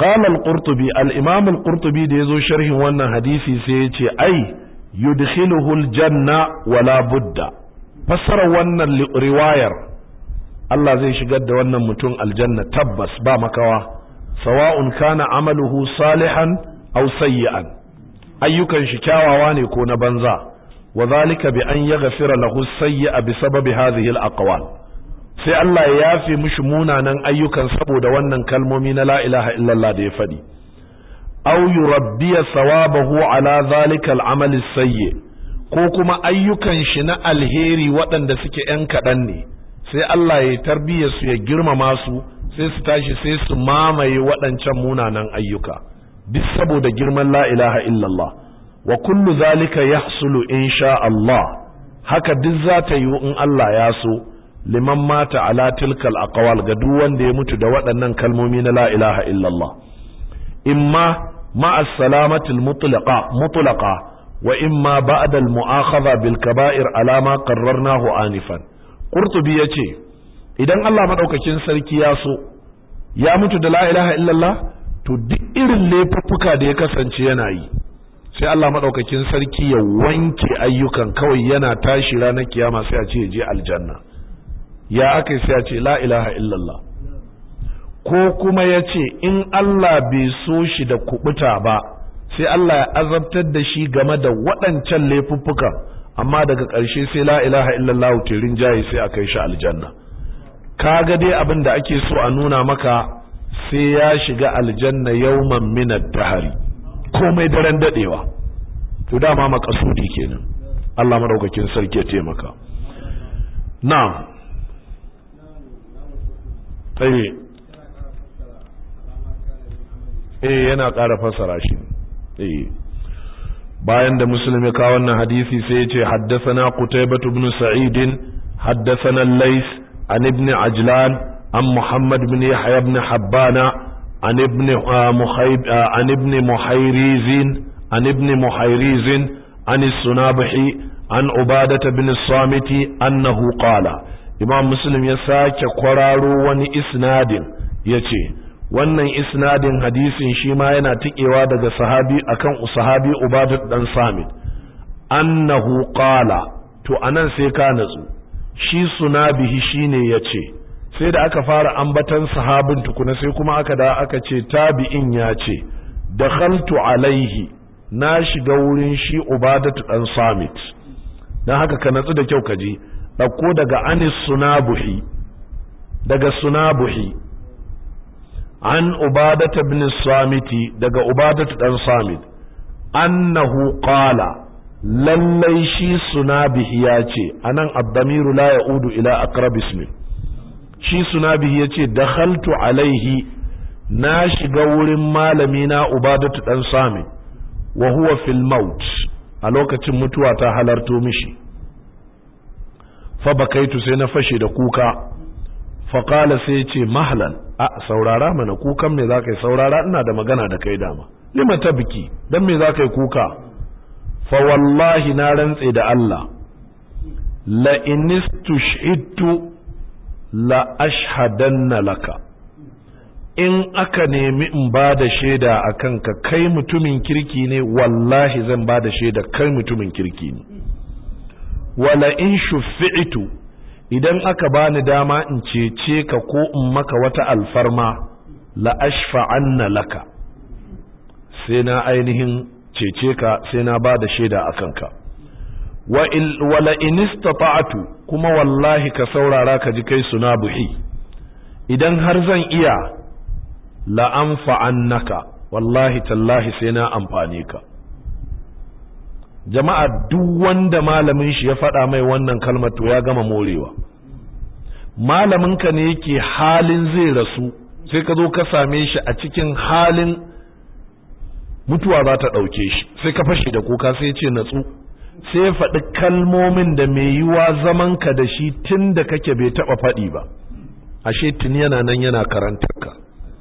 qala al-qurtubi al-imam al-qurtubi da yazo sharhin wannan hadisi sai ya ce ai yudkhiluhu al-janna wala budda fassara wannan riwayar Allah zai shigar da wannan mutum aljanna tabbas ba makawa sawa'un kana amaluhu salihan aw sayyi'an ayyukan shi kyawawa ne ko na banza wa zalika bi an yaghfira lahu sayyi'a bi sababi hadhihi al-aqwal sai Allah ya yafe mishi munanan ayyukan saboda wannan kalmomi na la ilaha illallah da ya faɗi aw yurabbiya sawabahu ala zalika al-amal sayyi ko kuma ayyukan shi na alheri waɗanda suke ‘yan kaɗan ne sai Allah ya tarbiyya su ya girmama su sai su tashi sai su mamaye waɗancan munanan ayyuka duk saboda girman la ilaha illallah wa kullu zalika yahsulu insha Allah haka duk za ta yi in Allah ya so liman mata ala tilkal aqwal ga duk wanda ya mutu da waɗannan kalmomi na la ilaha illallah imma ma'a salamatil mutlaqa mutlaqa wa imma ba'da al mu'akhadha bil kaba'ir ala ma qarrarnahu anifan qurtubi yace idan Allah madaukakin sarki ya so ya mutu da la ilaha illallah to duk irin laifuffuka da ya kasance yana yi sai Allah madaukakin sarki ya wanke ayyukan kawai yana tashi ranar kiyama sai a ce ya je aljanna ya aka sai ya ce la ilaha illallah ko kuma ya ce in Allah bai so shi da kubuta ba sai Allah ya azabtar da shi game da waɗancan laifuffukan amma daga ƙarshe sai la ilaha illallah tirin jayi sai a kai shi aljanna kaga dai abin da ake so a nuna maka sai ya shiga aljanna yawman min ad-dahri komai daren dadewa to dama makasudi kenan Allah madaukakin sarki ya taimaka na'am eh eh yana ƙara fassara shi eh bayan da muslim ya kawo wannan hadisi sai ya ce haddathana qutaybah ibn sa'id haddathana al-lays an ibn ajlan an muhammad ibn yahya ibn habbana an ibn muhayb an ibn muhayriz an ibn muhayriz an as-sunabihi an ubadah ibn as-samiti annahu qala imam muslim ya sake kwararo wani isnadin yace wannan isnadin hadisin shi ma yana tikewa daga sahabi akan sahabi ubadat dan samit annahu qala to anan sai ka natsu shi sunabihi shine yace sai da aka fara ambatan sahabin tukuna sai kuma aka da aka ce tabi'in ya ce dakhaltu alaihi na shiga wurin shi ubadat dan samit dan haka ka natsu da kyau ka ji dauko daga anis sunabuhi daga sunabuhi an ubadata ibn samiti daga ubadata dan samit annahu qala lallai shi sunabihi ya ce anan abdamiru la ya'udu ila aqrab ismi shi sunabihi ya ce dakhaltu alaihi na shiga wurin malami na ubadatu dan samit wa huwa fil maut a lokacin mutuwa ta halarto mishi fa bakaitu sai na fashe da kuka fa qala sai ya ce mahlan a saurara mana kukan me zaka yi saurara ina da magana da kai dama lima tabki dan me zaka yi kuka fa wallahi na rantse da Allah la inistushhidtu la ashhadanna laka in aka nemi in ba da shaida a kanka kai mutumin kirki ne wallahi zan ba da shaida kai mutumin kirki ne wala in shufi'itu idan aka bani dama in cece ka ko in maka wata alfarma la ashfa'anna laka sai na ainihin cece ka sai na ba da shaida a kanka wala in istata'tu kuma wallahi ka saurara ka ji kai suna buhi idan har zan iya la anfa'annaka wallahi tallahi sai na amfane ka jama'a duk wanda malamin shi ya faɗa mai wannan kalmar to ya gama morewa malamin ka ne yake halin zai rasu sai ka zo ka same shi a cikin halin mutuwa za ta ɗauke shi sai ka fashe da kuka sai ce natsu sai faɗi kalmomin da mai yiwa zaman ka da shi tun da kake bai taɓa faɗi ba ashe tun yana nan yana karantar ka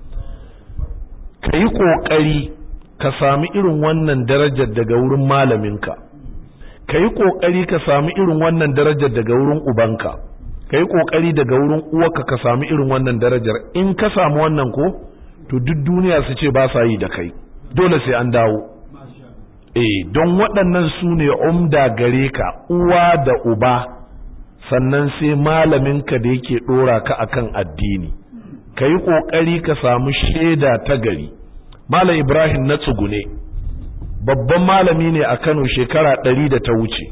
ka yi ƙoƙari ka sami irin wannan darajar daga wurin malaminka ka yi ƙoƙari ka sami irin wannan darajar daga wurin ubanka ka yi ƙoƙari daga wurin uwarka ka sami irin wannan darajar in ka samu wannan ko to duk duniya su ce ba sa yi da kai dole sai an dawo eh don waɗannan su ne umda gare ka uwa da uba sannan sai malaminka da yake ɗora ka akan addini ka yi ƙoƙari ka samu shaida ta gari malam ibrahim na tsugune babban malami ne a kano shekara ɗari da ta wuce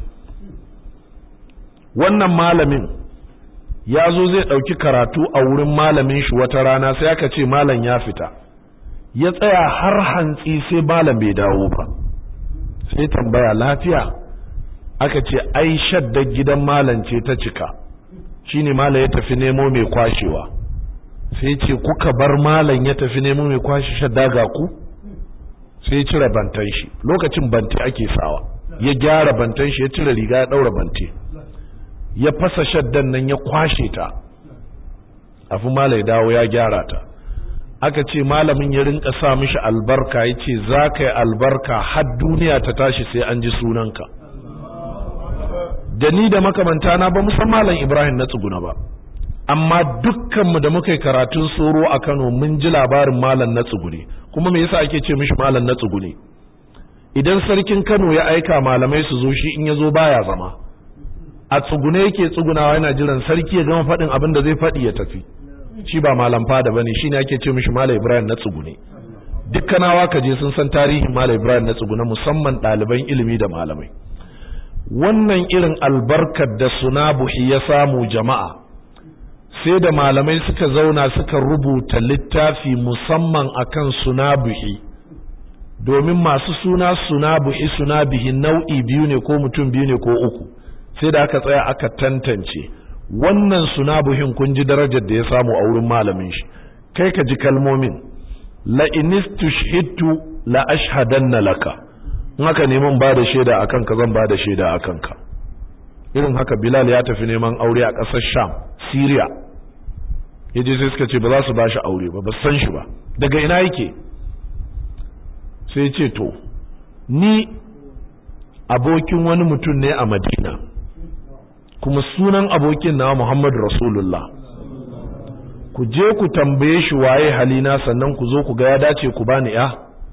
wannan malamin ya zo zai ɗauki karatu a wurin malamin shi wata rana sai aka ce malam ya fita ya tsaya har hantsi sai malam bai dawo ba sai tambaya lafiya aka ce ai shaddar gidan malam ce ta cika shine malam ya tafi nemo mai kwashewa sai ce kuka bar malam ya tafi nemo mai kwashe shadda ga ku sai ya cire bantan shi lokacin bante ake sawa ya gyara bantan shi ya cire riga ya daura bante ya fasa shaddan nan ya kwashe ta afi malam ya dawo ya gyara ta aka ce malamin ya rinka sa mishi albarka ya ce za ka yi albarka har duniya ta tashi sai an ji sunanka da ni da makamanta na ba musan malam ibrahim na tsuguna ba amma dukkanmu da muka yi karatun soro a kano mun ji labarin malam na tsugune kuma me yasa ake ce mishi malam na tsugune idan sarkin kano ya aika malamai su zo shi in ya zo baya zama a tsugune yake tsugunawa yana jiran sarki ya gama faɗin abin da zai faɗi ya tafi shi ba malam fada bane shine ake ce mishi malam ibrahim na tsugune dukkanawa ka je sun san tarihin malam ibrahim na tsugune musamman ɗaliban ilimi da malamai wannan irin albarkar da sunabuhi ya samu jama'a sai da malamai suka zauna suka rubuta littafi musamman akan sunabuhi domin masu suna sunabuhi sunabihi nau'i biyu ne ko mutum biyu ne ko uku sai da aka tsaya aka tantance wannan sunabuhin kun ji darajar da ya samu a wurin malamin shi kai ka ji kalmomin la inistushhidtu la ashhadanna laka in haka neman ba da shaida akan ka zan ba da shaida akan ka irin haka bilal ya tafi neman aure a ƙasar sham syria yaje sai suka ce ba za su ba shi aure ba ba san shi ba daga ina yake sai ce to ni abokin wani mutum ne a madina kuma sunan abokin na Muhammad Rasulullah ku je ku tambaye shi waye halina sannan ku zo ku ga ya dace ku bani ya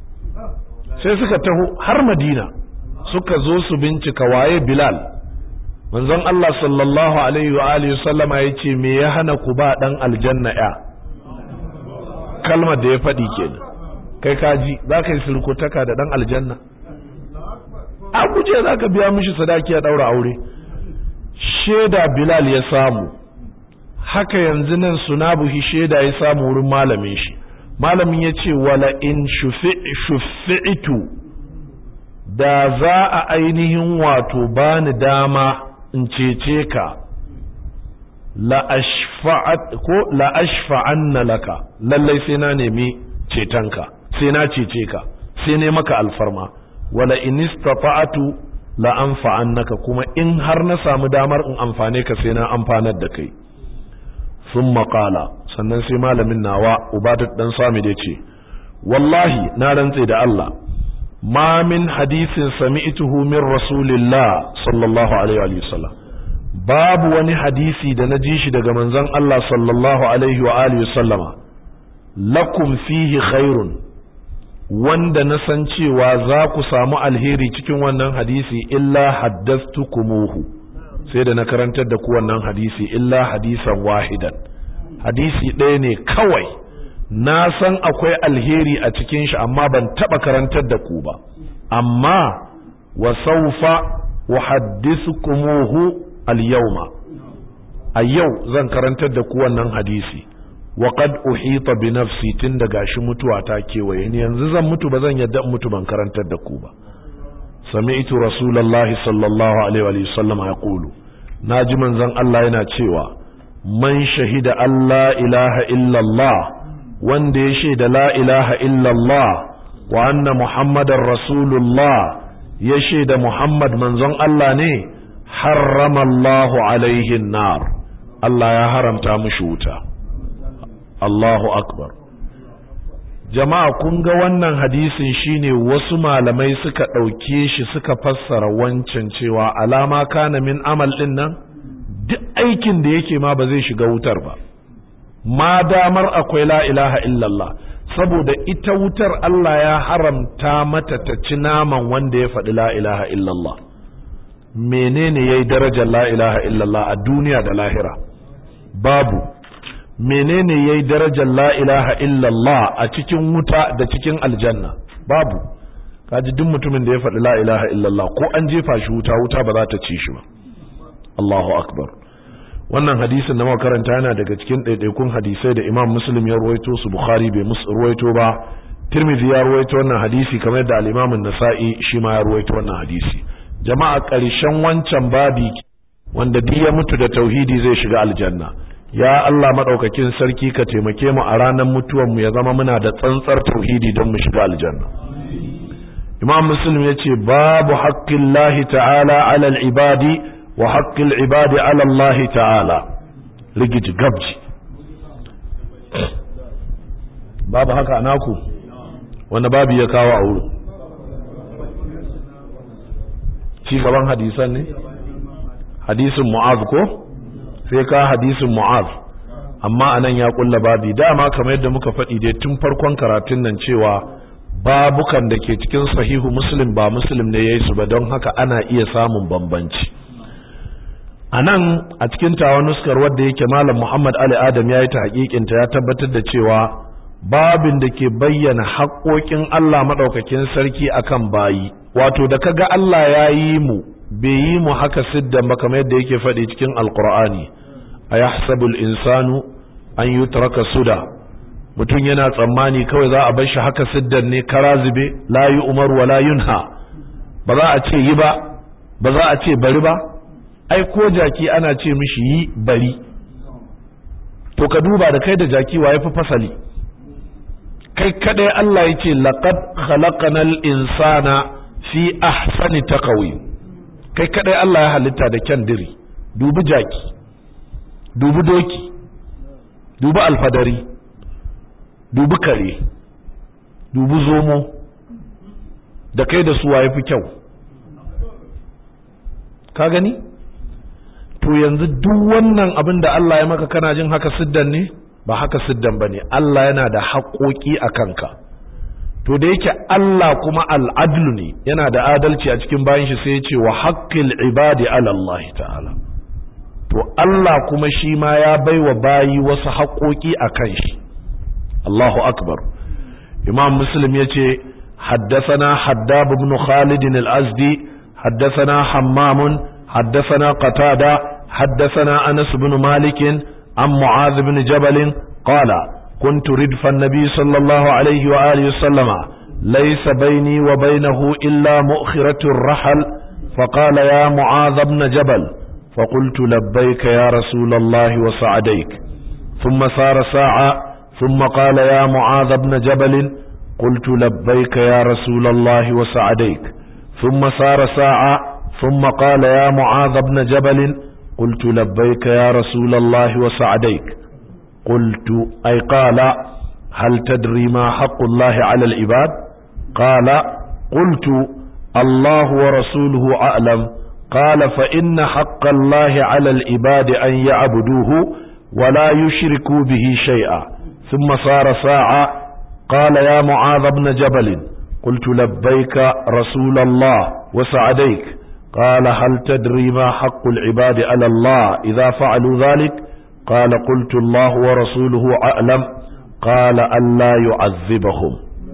sai suka taho har Madina suka zo su bincika waye Bilal manzon Allah sallallahu alaihi wa alihi sallama yace me ya hana ku ba dan aljanna ya kalmar da ya faɗi kenan kai kaji za ka yi sulkutaka da dan aljanna a guje za ka biya mishi sadaki ya daura aure shaida Bilal ya samu haka yanzu nan sunabuhi shaida ya samu wurin malamin shi malamin ya ce wala in shufi'itu da za a ainihin wato bani dama in cece ka la ashfa'anna laka lallai sai na nemi cetonka sai na cece ka sai ne maka alfarma wala in istata'atu la anfa'annaka kuma in har na samu damar in amfane ka sai na amfanar da kai sun maƙala sannan sai malamin nawa ubadat dan sami da ce wallahi na rantse da Allah ma min hadisin sami'tuhu min rasulillah sallallahu alaihi wa sallam babu wani hadisi da na ji shi daga manzon Allah sallallahu alaihi wa alihi sallama lakum fihi khairun wanda na san cewa za ku samu alheri cikin wannan hadisi illa haddastukumuhu sai da na karantar da ku wannan hadisi illa hadisan wahidan hadisi ɗaya ne kawai na san akwai alheri a cikin shi amma ban taɓa karantar da ku ba amma wa saufa uhaddithukumuhu al-yawma a yau zan karantar da ku wannan hadisi wa qad uhita bi nafsi tun da gashi mutuwa ta kewaye ni yanzu zan mutu ba zan yadda mutu ban karantar da ku ba sami'tu rasulullahi sallallahu alaihi wa sallam yaqulu naji manzon Allah yana cewa man shahida Allah ilaha illallah wanda ya shaida la ilaha illallah wa anna muhammadar rasulullah ya shaida muhammad manzon Allah ne harrama Allahu alaihi nar Allah ya haramta mushi wuta Allahu akbar jama'a kun ga wannan hadisin shine wasu malamai suka ɗauke shi suka fassara wancan cewa alama kana min amal ɗin nan duk aikin da yake ma ba zai shiga wutar ba ma damar akwai la ilaha illallah saboda ita wutar Allah ya haramta mata ta ci naman wanda ya faɗi la ilaha illallah menene yayi darajar la ilaha illallah a duniya da lahira babu menene yayi darajar la ilaha illallah a cikin wuta da cikin aljanna babu kaji duk mutumin da ya faɗi la ilaha illallah ko an jefa shi wuta wuta ba za ta ci shi ba Allahu akbar wannan hadisin da muka karanta yana daga cikin ɗaiɗaikun hadisai da Imam Muslim ya ruwaito su Bukhari bai musu ruwaito ba Tirmidhi ya ruwaito wannan hadisi kamar yadda al-Imam An-Nasa'i shi ma ya ruwaito wannan hadisi jama'a ƙarshen wancan babi wanda duk ya mutu da tauhidi zai shiga aljanna ya Allah madaukakin sarki ka taimake mu a ranar mutuwar mu ya zama muna da tsantsar tauhidi don mu shiga aljanna Imam Muslim yace babu haqqillahi ta'ala 'ala al-ibadi wa haƙƙin ibadi ala Allah ta'ala rigiji gabji babu haka naku wanda babu ya kawo a wurin ci gaban hadisan ne hadisin mu'az ko sai ka hadisin mu'az amma anan ya kulla babi dama kamar yadda muka faɗi dai tun farkon karatun nan cewa babukan da ke cikin sahihu muslim ba muslim ne yayi su ba don haka ana iya samun bambanci a nan a cikin tawa nuskar wadda yake malam muhammad ali adam ya yi ta hakikinta ya tabbatar da cewa babin da ke bayyana haƙoƙin allah maɗaukakin sarki akan bayi wato da kaga allah ya yi mu bai yi mu haka siddan ba kamar yadda yake faɗi cikin alkur'ani a yahsabul insanu an yi taraka suda mutum yana tsammani kawai za a bar shi haka siddan ne kara zube la yi umar wa la yunha ba za a ce yi ba ba za a ce bari ba ai ko jaki ana ce mishi yi bari to ka duba da kai da jaki wa yafi fasali kai kadai Allah ya ce laqad khalaqanal insana fi ahsani taqwim kai kadai Allah ya halitta da kyan diri dubi jaki dubi doki dubi alfadari dubi kare dubi zomo da kai da su wa yafi kyau ka gani to yanzu duk wannan abin da Allah ya maka kana jin haka siddan ne ba haka siddan ba ne Allah yana da haƙoƙi a kanka to da yake Allah kuma al'adlu ne yana da adalci a cikin bayan shi sai ya ce wa haƙƙil ibadi ala Allah ta'ala to Allah kuma shi ma ya bai wa bayi wasu haƙoƙi a kan shi Allahu akbar imam muslim ya ce حدثنا حداب بن خالد الأزدي حدثنا حمام حدثنا قتادة حدثنا أنس بن مالك عن معاذ بن جبل قال كنت ردف النبي صلى الله عليه وآله وسلم ليس بيني وبينه إلا مؤخرة الرحل فقال يا معاذ بن جبل فقلت لبيك يا رسول الله وسعديك ثم سار ساعة ثم قال يا معاذ بن جبل قلت لبيك يا رسول الله وسعديك ثم سار ساعة ثم قال يا معاذ بن جبل قلت لبيك يا رسول الله وسعديك قلت أي قال هل تدري ما حق الله على العباد قال قلت الله ورسوله أعلم قال فإن حق الله على العباد أن يعبدوه ولا يشركوا به شيئا ثم صار ساعة قال يا معاذ بن جبل قلت لبيك رسول الله وسعديك قال هل تدري ما حق العباد على الله إذا فعلوا ذلك قال قلت الله ورسوله أعلم قال ألا يعذبهم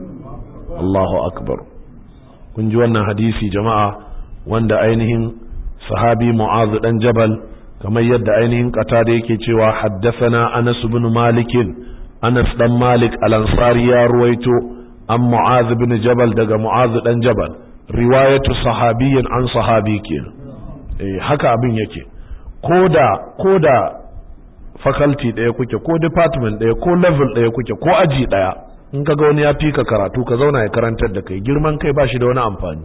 الله أكبر kun ji wannan hadisi jama'a wanda ainihin sahabi mu'azu dan jabal kamar yadda ainihin kata da yake cewa haddathana anas ibn malik anas dan malik al-ansari ya ruwaito an mu'az ibn jabal daga mu'az dan jabal riwayatu sahabiyyin an sahabi kenan eh haka abin yake koda koda faculty daya kuke ko department daya ko level daya kuke ko aji daya in kaga wani ya fika karatu ka zauna ya karantar da kai girman kai ba shi da wani amfani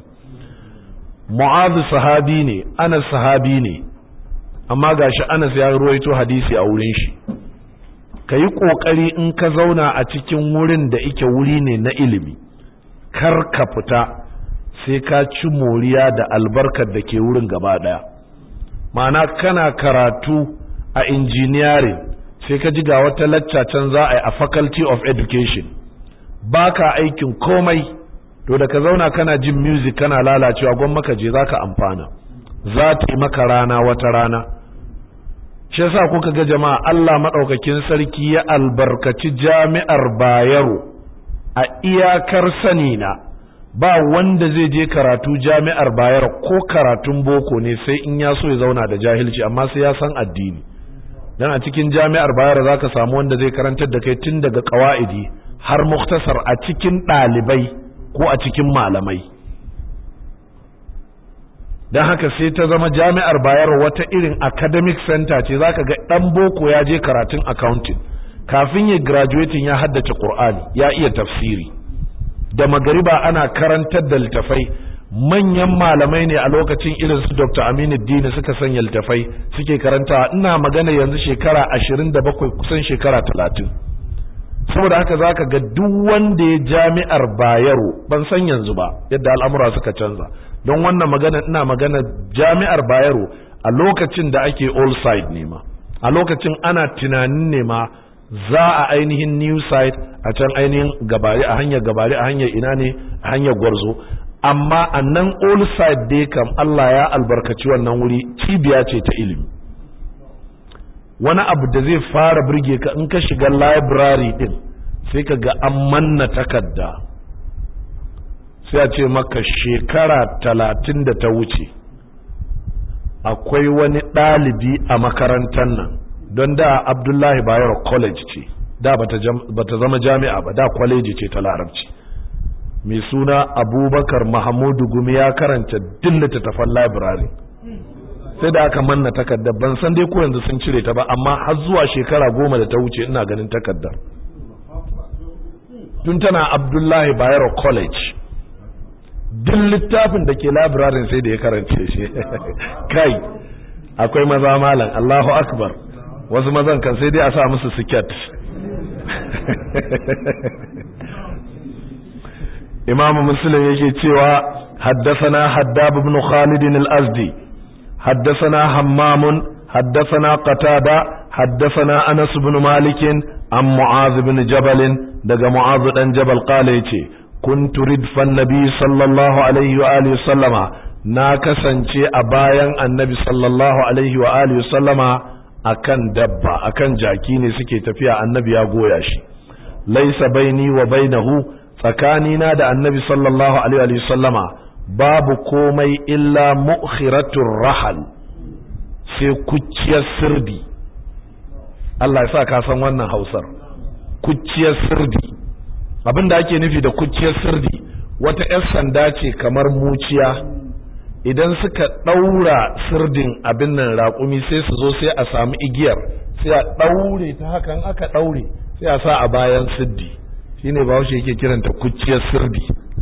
mu'az sahabi ne anas sahabi ne amma gashi anas ya ruwaito hadisi a wurin shi ka yi ƙoƙari in ka zauna a cikin wurin da ike wuri ne na ilimi kar ka fita sai ka ci moriya da albarkar da ke wurin gaba ɗaya ma'ana kana karatu a engineering sai ka ji ga wata lacca can za a yi a faculty of education baka aikin komai to da ka zauna kana jin music kana lalacewa gwan maka je zaka amfana za ta yi maka rana wata rana shi yasa kuka ga jama'a Allah madaukakin sarki ya albarkaci jami'ar Bayero a iyakar sani na ba wanda zai je karatu jami'ar Bayero ko karatun boko ne sai in ya so ya zauna da jahilci amma sai ya san addini dan a cikin jami'ar Bayero zaka samu wanda zai karantar da kai tun daga qawaidi har muktasar a cikin ɗalibai ko a cikin malamai don haka sai ta zama jami'ar bayar wata irin academic center ce zaka ga dan boko ya je karatun accounting kafin ya graduating ya haddace qur'ani ya iya tafsiri da magariba ana karantar da littafai manyan malamai ne a lokacin irin su Dr. Aminu Dini suka sanya littafai suke karantawa ina magana yanzu shekara 27 kusan shekara 30 saboda haka zaka ga duk wanda ya jami'ar Bayero ban san yanzu ba yadda al'amura suka canza don wannan magana ina magana jami'ar Bayero a lokacin da ake all side ne ma a lokacin ana tunanin ne ma za a ainihin new side a can ainihin gabari a hanyar gabari a hanyar ina ne a hanyar gwarzo amma a nan all side dai kam Allah ya albarkaci wannan wuri cibiya ce ta ilimi wani abu da zai fara burge ka in ka shiga library din sai ka ga an manna takarda sai a ce maka shekara talatin da ta wuce akwai wani ɗalibi a makarantar nan don da abdullahi bayero college ce da bata zama jami'a ba da kwaleji ce ta larabci mai suna abubakar mahamudu gumi ya karanta duk littattafan library sai da aka manna takardar ban san dai ko yanzu sun cire ta ba amma har zuwa shekara goma da ta wuce ina ganin takardar tun tana abdullahi bayero college duk littafin da ke labirarin sai da ya karance shi kai akwai maza malam allahu akbar wasu mazan kan sai dai a sa musu siket imamu muslim yake cewa haddasana haddab ibn khalid al-azdi haddasana hammam haddasana qatada haddasana anas ibn malik an mu'az ibn jabal daga mu'az dan jabal qala yace kuntu ridfan nabi sallallahu alaihi wa alihi sallama na kasance a bayan annabi sallallahu alaihi wa alihi sallama akan dabba akan jaki ne suke tafiya annabi ya goya shi laisa baini wa bainahu tsakanina da annabi sallallahu alaihi wa sallama babu komai illa mu'khiratur rahal sai kucciyar sirdi Allah ya sa ka san wannan Hausar kucciyar sirdi abinda ake nufi da kucciyar sirdi wata 'yar sanda ce kamar muciya idan suka ɗaura sirdin abin nan raƙumi sai su zo sai a samu igiyar sai a ɗaure ta hakan aka ɗaure sai a sa a bayan siddi shine ba shi yake kiranta kucciyar sirdi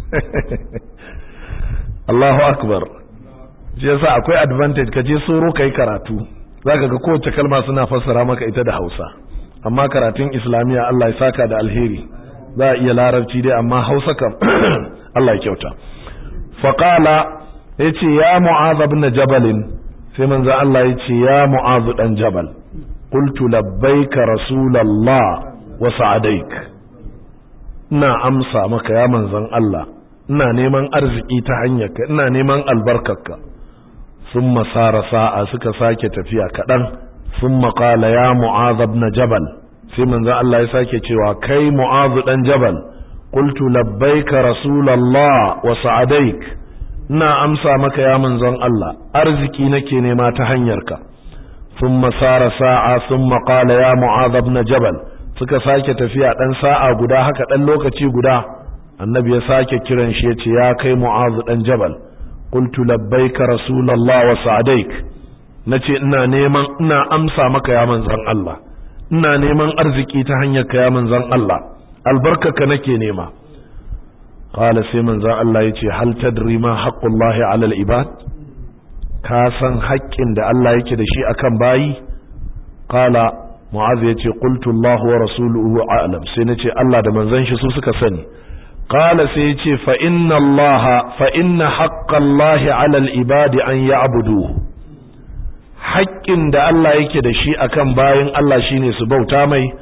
Allahu akbar shi yasa akwai advantage ka je soro kai karatu zaka ga kowace kalma suna fassara maka ita da Hausa amma karatun Islamiya Allah ya saka da alheri za a iya larabci dai amma Hausa kam Allah ya kyauta faqala ya ce ya mu'az ibn jabalin sai manzo Allah ya ce ya mu'az dan jabal qultu labbaika rasulallah wa sa'adaik ina amsa maka ya manzon Allah ina neman arziki ta hanyarka ina neman albarkarka thumma sara sa'a suka sake tafiya kadan thumma qala ya mu'az ibn jabal sai manzo Allah ya sake cewa kai mu'az dan jabal qultu labbaika rasulallah wa sa'adaik ina amsa maka ya manzon Allah arziki nake nema ta hanyarka thumma sara sa'a thumma qala ya mu'adh ibn jabal suka sake tafiya dan sa'a guda haka dan lokaci guda annabi ya sake kiran shi yace ya kai mu'adh dan jabal qultu labbaika rasulullah wa sa'daik nace ina neman ina amsa maka ya manzon Allah ina neman arziki ta hanyarka ya manzon Allah albarkaka nake nema qala sai manzon Allah yace hal tadri ma haqqullahi 'ala al-ibad ka san haƙƙin da Allah yake da shi akan bayi qala mu'az yace qultu Allah wa rasuluhu a'lam sai nace Allah da manzon shi su suka sani qala sai yace fa inna Allah fa inna haqqallahi 'ala al-ibad an ya'buduhu haƙƙin da Allah yake da shi akan bayin Allah shine su bauta mai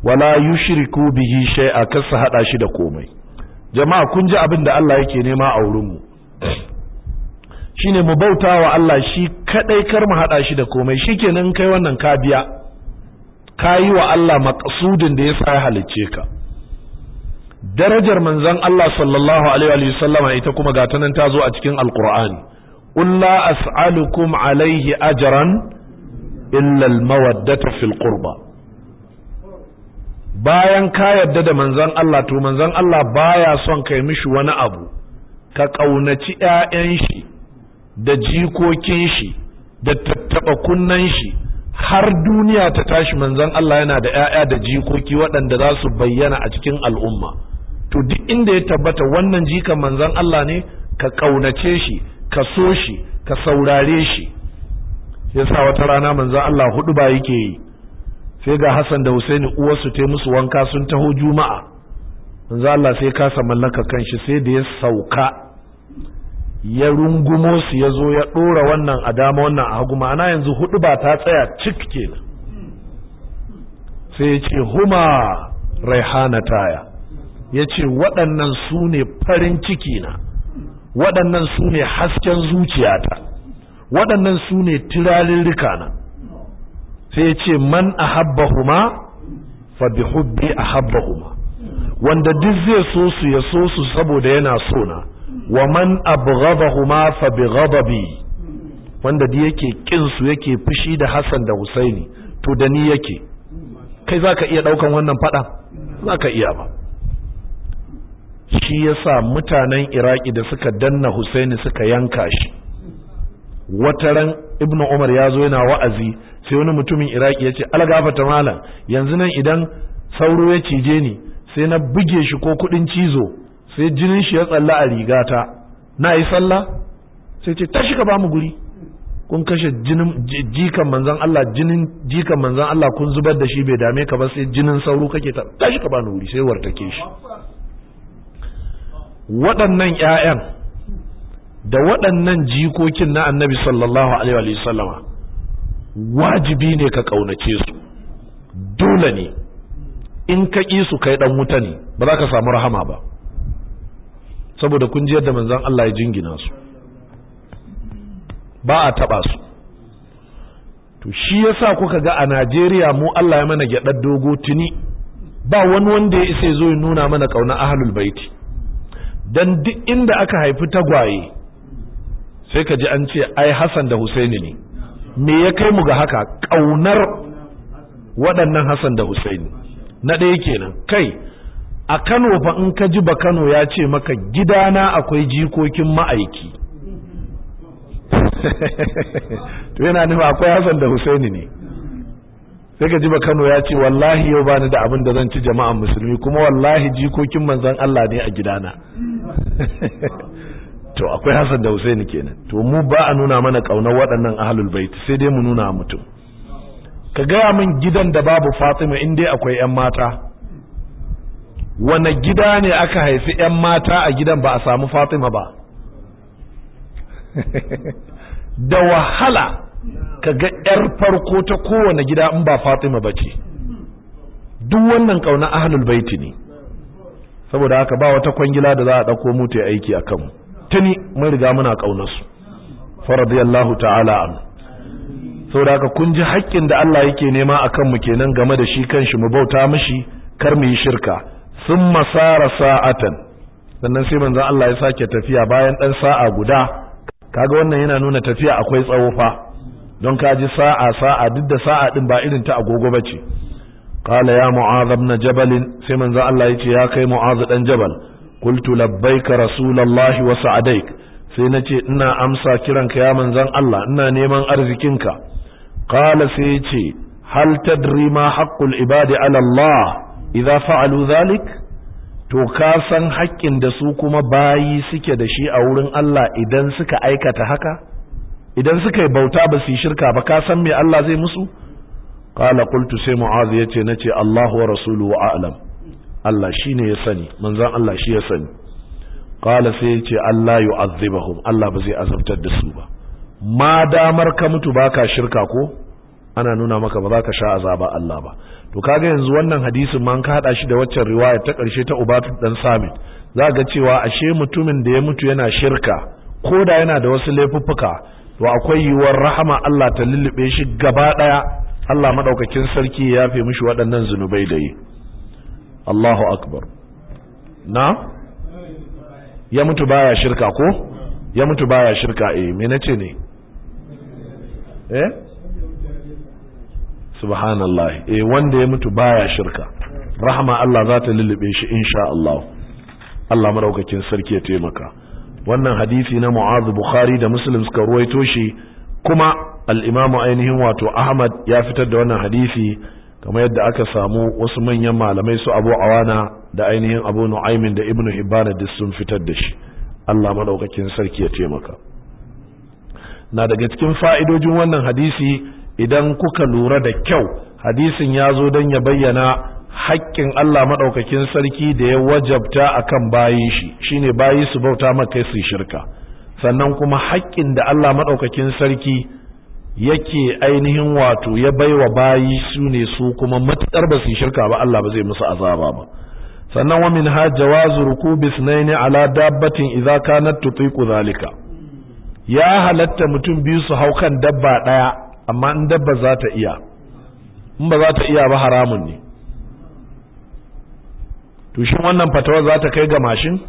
wala yushriku bihi shay'a kasa hada shi da komai jama'a kun ji abin da Allah yake nema a wurin mu shine mu bauta wa Allah shi kadai kar mu hada shi da komai shikenan kai wannan ka biya kayi wa Allah maqsudin da yasa ya halicce ka darajar manzon Allah sallallahu alaihi wa sallama ita kuma ga ta nan ta zo a cikin alqur'ani qul la as'alukum alaihi ajran illa almawaddata fil qurba bayan ka yadda da manzon Allah to manzon Allah baya son kai mishi wani abu ka kaunaci ƴaƴan shi da jikokin shi da tattaba kunnan shi har duniya ta tashi manzon Allah yana da ƴaƴa da jikoki waɗanda za su bayyana a cikin al'umma to duk inda ya tabbata wannan jikan manzon Allah ne ka kaunace shi ka so shi ka saurare shi yasa wata rana manzon Allah hudu ba yake yi sai ga Hassan da Husaini uwarsu ta musu wanka sun taho juma'a manzon Allah sai kasa mallaka kanshi sai da ya sauka ya rungumo su ya zo ya ɗora wannan a dama wannan a hagu ma'ana yanzu hudu ba ta tsaya cik kenan sai ya ce huma raihana taya ya ce waɗannan su ne farin ciki na waɗannan su ne hasken zuciyata waɗannan su ne turarirrika na sai ya ce man ahabbahuma fa bi hubbi ahabbahuma wanda duk zai so su ya so su saboda yana so na wa man abghadahuma fa bi ghadabi wanda da yake kin su yake fushi da Hassan da Husaini to da ni yake kai zaka iya daukan wannan fada zaka iya ba shi yasa mutanen Iraki da suka danna Husaini suka yanka shi wataran Ibn Umar ya zo yana wa'azi sai wani mutumin Iraki ya ce algafata malam yanzu nan idan sauro ya cije ni sai na buge shi ko kudin cizo sai jinin shi ya tsalla a rigata na yi sallah sai ce tashi ka ba mu guri kun kashe jinin jikan manzan Allah jinin jikan manzan Allah kun zubar da shi bai dame ka ba sai jinin sauro kake ta tashi ka ba ni guri sai wartake shi waɗannan ƴaƴan da waɗannan jikokin na annabi sallallahu alaihi wa sallama wajibi ne ka ƙaunace su dole ne in ka ƙi su kai ɗan wuta ne ba za ka samu rahama ba saboda kun ji yadda manzon Allah ya jingina su ba a taba su to shi yasa kuka ga a Najeriya mu Allah ya mana gyadar dogo tuni ba wani wanda ya isa zo ya nuna mana kauna ahlul baiti dan duk inda aka haifi tagwaye sai ka ji an ce ai Hassan da Husaini ne me ya kai mu ga haka kaunar waɗannan Hassan da Husaini na ɗaya kenan kai a Kano fa in ka ji ba Kano ya ce maka gidana akwai jikokin ma'aiki to yana nufa akwai Hassan da Husaini ne sai ka ji ba Kano ya ce wallahi yau bani da abin da zan ci jama'an musulmi kuma wallahi jikokin manzon Allah ne a gidana to akwai Hassan da Husaini kenan to mu ba a nuna mana kaunar waɗannan ahlul bait sai dai mu nuna mutum ka gaya min gidan da babu Fatima in dai akwai 'yan mata wane gida ne aka haifi 'yan mata a gidan ba a samu fatima ba da wahala ka ga 'yar farko ta kowane gida in ba fatima ba ce duk wannan ƙauna ahlul baiti ne saboda haka ba wata kwangila da za a ɗauko mu ta aiki a kanmu tuni mun riga muna ƙaunarsu faradiyallahu ta'ala an saboda haka kun ji haƙƙin da Allah yake nema a kanmu kenan game da shi kanshi mu bauta mishi kar mu yi shirka sun masara sa'atan sannan sai manzon Allah ya sake tafiya bayan ɗan sa'a guda kaga wannan yana nuna tafiya akwai tsawo fa don ka ji sa'a sa'a duk da sa'a din ba irin ta agogo bace qala ya mu'adh ibn jabal sai manzon Allah yace ya kai mu'adh dan jabal qultu labbaika rasulullahi wa sa'adaik sai nace ina amsa kiranka ya manzon Allah ina neman arzikinka qala sai yace hal tadri ma haqqul ibadi ala Allah idza fa'alu zalik to ka san haƙƙin da su kuma bayi suke da shi a wurin Allah idan suka aikata haka idan suka yi bauta ba su yi shirka ba ka san me Allah zai musu qala qultu sai mu'az yace nace Allahu wa rasuluhu a'lam Allah shine ya sani manzon Allah shi ya sani qala sai yace Allah yu'azzibahum Allah ba zai azabtar da su ba ma damar ka mutu baka shirka ko ana nuna maka ba za ka sha azaba Allah ba to kaga yanzu wannan hadisin man ka hada shi da waccan riwaya ta karshe ta Ubatu dan Samit za ga cewa ashe mutumin da ya mutu yana shirka ko da yana da wasu laifuffuka to akwai yiwuwar rahama Allah ta lullube shi gaba daya Allah madaukakin sarki ya yafe mishi waɗannan zunubai da yi Allahu akbar na ya mutu baya shirka ko ya mutu baya shirka eh me nace ne eh subhanallah eh wanda ya mutu baya shirka rahama Allah za ta lullube shi insha Allah Allah madaukakin sarki ya taimaka wannan hadisi na Mu'adh Bukhari da Muslim suka ruwaito shi kuma al-Imam ainihin wato Ahmad ya fitar da wannan hadisi kamar yadda aka samu wasu manyan malamai su Abu Awana da ainihin Abu Nu'aymin da Ibn Hibban duk sun fitar da shi Allah madaukakin sarki ya taimaka na daga cikin fa'idojin wannan hadisi idan kuka lura da kyau hadisin ya zo don ya bayyana haƙƙin Allah maɗaukakin sarki da ya wajabta akan bayi shi shine bayi su bauta maka su shirka sannan kuma haƙƙin da Allah maɗaukakin sarki yake ainihin wato ya baiwa bayi su ne su kuma matuƙar ba su shirka ba Allah ba zai musu azaba ba sannan wa min ha jawazu rukubi sunaini ala dabbatin idza kanat tutiqu zalika ya halatta mutum biyu su hau kan dabba daya amma in dabba za ta iya in ba za ta iya ba haramun ne to shin wannan fatawa za ta kai ga mashin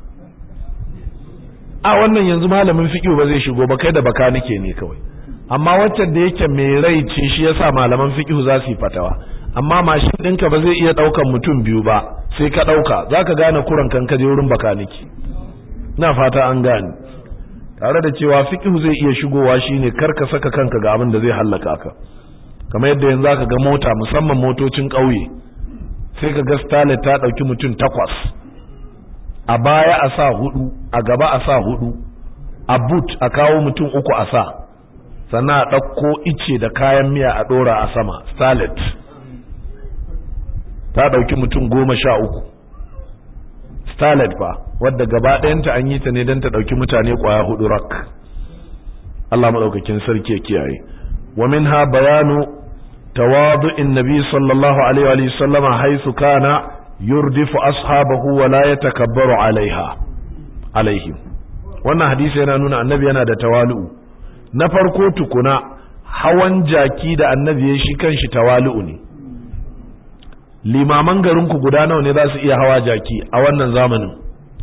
a wannan yanzu malamin fiqh ba zai shigo ba kai da baka nake ne kawai amma waccan da yake mai rai ce shi yasa malaman fiqh za su yi fatawa amma mashin ɗinka ba zai iya ɗaukan mutum biyu ba sai ka ɗauka za ka gane kuran kan ka je wurin bakaniki na fata an gane tare da cewa fiqh zai iya shigowa shine kar ka saka kanka ga abin da zai hallaka ka kamar yadda yanzu zaka ga mota musamman motocin ƙauye sai ka ga starlet ta ɗauki mutum takwas a baya a sa hudu a gaba a sa hudu a boot a kawo mutum uku a sa sannan a ɗauko ice da kayan miya a ɗora a sama starlet ta ɗauki mutum goma sha uku starlet ba wadda gaba ɗayanta an yi ta ne don ta ɗauki mutane ƙwaya hudu rak Allah maɗaukakin sarki ya kiyaye wa min ha bayanu tawadu'in nabi sallallahu alaihi wa sallama haisu kana yurdifu ashabahu wa la yatakabbaru alaiha alaihim wannan hadisi yana nuna annabi yana da tawalu'u na farko tukuna hawan jaki da annabi ya shi kanshi tawalu'u ne limaman garinku guda nawa ne za su iya hawa jaki a wannan zamanin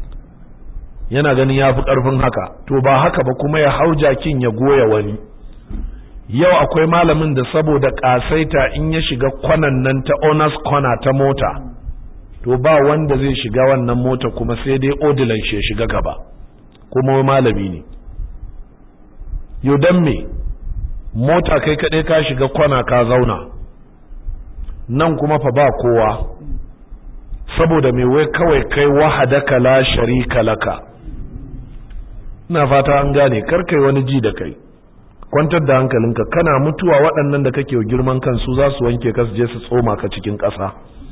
yana ganin ya fi ƙarfin haka to ba haka ba kuma ya hau jakin ya goya wani yau akwai malamin da saboda ƙasaita in ya shiga kwanan nan ta owners corner ta mota to ba wanda zai shiga wannan mota kuma sai dai odilan shi ya shiga gaba kuma malami ne yau don me mota kai kaɗai ka shiga kwana ka zauna nan kuma fa ba kowa saboda mai wai kawai kai wahadaka la sharika laka ina fata an gane karkai wani ji da kai kwantar da hankalinka kana mutuwa waɗannan da kake girman kansu za su wanke ka su je su tsoma ka cikin ƙasa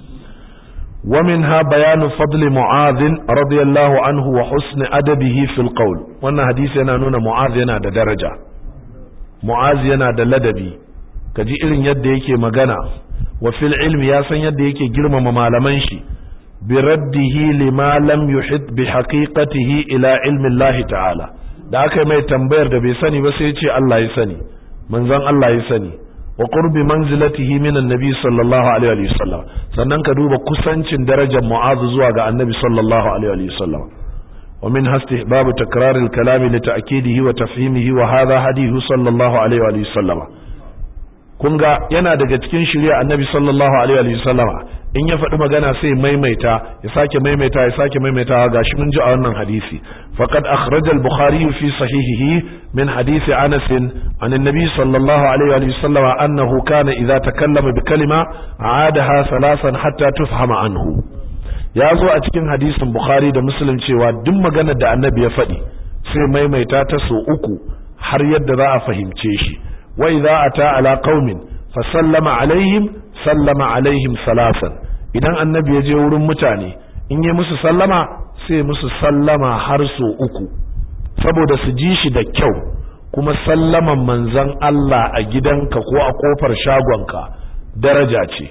ومنها بيان فضل معاذ رضي الله عنه وحسن أدبه في القول wannan hadisi yana nuna Mu'az yana da daraja Mu'az yana da ladabi kaji irin yadda yake magana wa fil ilmi ya san yadda yake girmama malaman shi bi raddihi lima lam yuhit bi haqiqatihi ila ilmi Allah ta'ala da aka mai tambayar da bai sani ba sai ya ce Allah ya sani manzon Allah ya sani wa qurbi manzilatihi min annabi sallallahu alaihi wa sallam sannan ka duba kusancin darajar mu'az zuwa ga annabi sallallahu alaihi wa sallam wa min istihbab takrar al-kalam li ta'kidihi wa tafhimihi wa hadha hadithu sallallahu alaihi wa sallam kun ga yana daga cikin shirya annabi sallallahu alaihi wa sallama in ya faɗi magana sai maimaita ya sake maimaita ya sake maimaita gashi mun ji a wannan hadisi faqad akhraja al-bukhari fi sahihihi min hadisi anas an annabi sallallahu alaihi wa sallama annahu kana idza takallama bi kalima aadaha salasan hatta tufhama anhu ya zo a cikin hadisin bukhari da muslim cewa duk maganar da annabi ya faɗi sai maimaita ta so uku har yadda za a fahimce shi wa idza ata ala qaumin fa sallama alaihim sallama alaihim salasan idan annabi ya je wurin mutane in yi musu sallama sai musu sallama har so uku saboda su ji shi da kyau kuma sallaman manzon Allah a gidanka ko a kofar shagonka daraja ce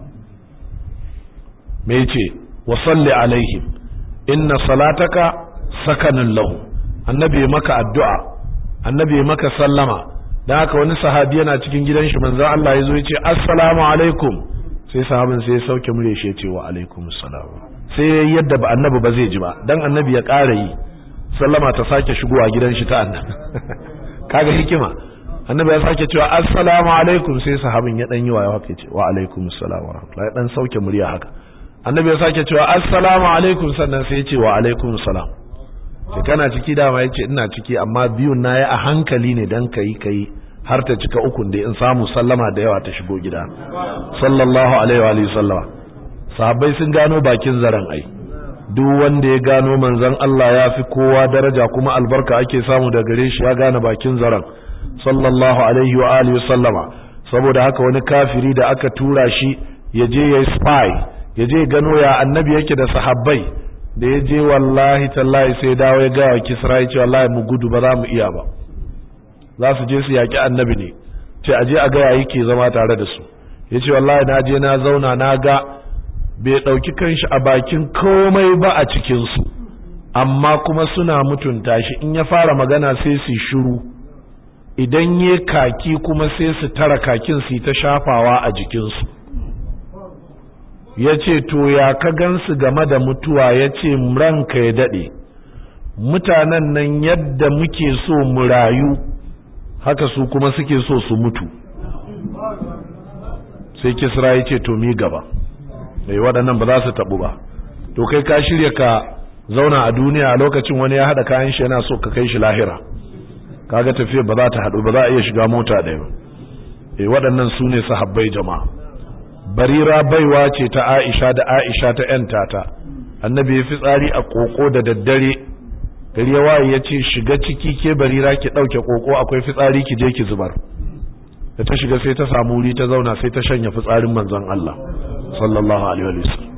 me yace wa salli alaihim inna salataka sakanun lahu annabi maka addu'a annabi maka sallama dan haka wani sahabi yana cikin gidan shi manzon Allah yazo yace assalamu alaikum sai sahabin sai ya sauke murya shi yace wa alaikum assalam sai yadda ba annabi ba zai ji ba dan annabi ya ƙara yi sallama ta sake shigowa gidan shi ta annabi kaga hikima annabi ya sake cewa assalamu alaikum sai sahabin ya dan yi wa haka yace wa alaikum assalam wa rahmatullahi dan sauke murya haka annabi ya sake cewa assalamu alaikum sannan sai ya ce wa alaikum salam sai kana ciki dama yace ina ciki amma biyun na a hankali ne dan kai kai har ta cika ukun da in samu sallama da yawa ta shigo gida sallallahu alaihi wa alihi sallama sahabbai sun gano bakin zaren ai duk wanda ya gano manzon Allah ya fi kowa daraja kuma albarka ake samu da gare shi ya gane bakin zaren sallallahu alaihi wa alihi sallama saboda haka wani kafiri da aka tura shi ya je ya spy ya je gano ya annabi yake da sahabbai da ya je wallahi tallahi sai dawo ya gawa kisra ya ce wallahi mu gudu ba za mu iya ba za su je su yaƙi annabi ne ce aje a gaya yake zama tare da su ya ce wallahi na je na zauna na ga bai ɗauki kanshi a bakin komai ba a cikinsu amma kuma suna mutunta shi in ya fara magana sai su shiru idan ya kaki kuma sai su tara kakin su ta shafawa a jikinsu ya ce to ya ka gansu game da mutuwa ya ce ranka ya daɗe mutanen nan yadda muke so mu rayu haka su kuma suke so su mutu sai kisra ya ce to mi gaba mai waɗannan ba za su taɓu ba to kai ka shirya ka zauna a duniya a lokacin wani ya haɗa kayan shi yana so ka kai shi lahira kaga tafiyar ba za ta haɗu ba za a iya shiga mota ɗaya ba eh waɗannan su ne sahabbai jama'a barira baiwa ce ta aisha da aisha ta yan tata annabi ya fitsari a koko da daddare gari ya waye ya ce shiga ciki ke barira ki ɗauke koko akwai fitsari ki je ki zubar da ta shiga sai ta samu wuri ta zauna sai ta shanya fitsarin manzon Allah sallallahu alaihi wa sallam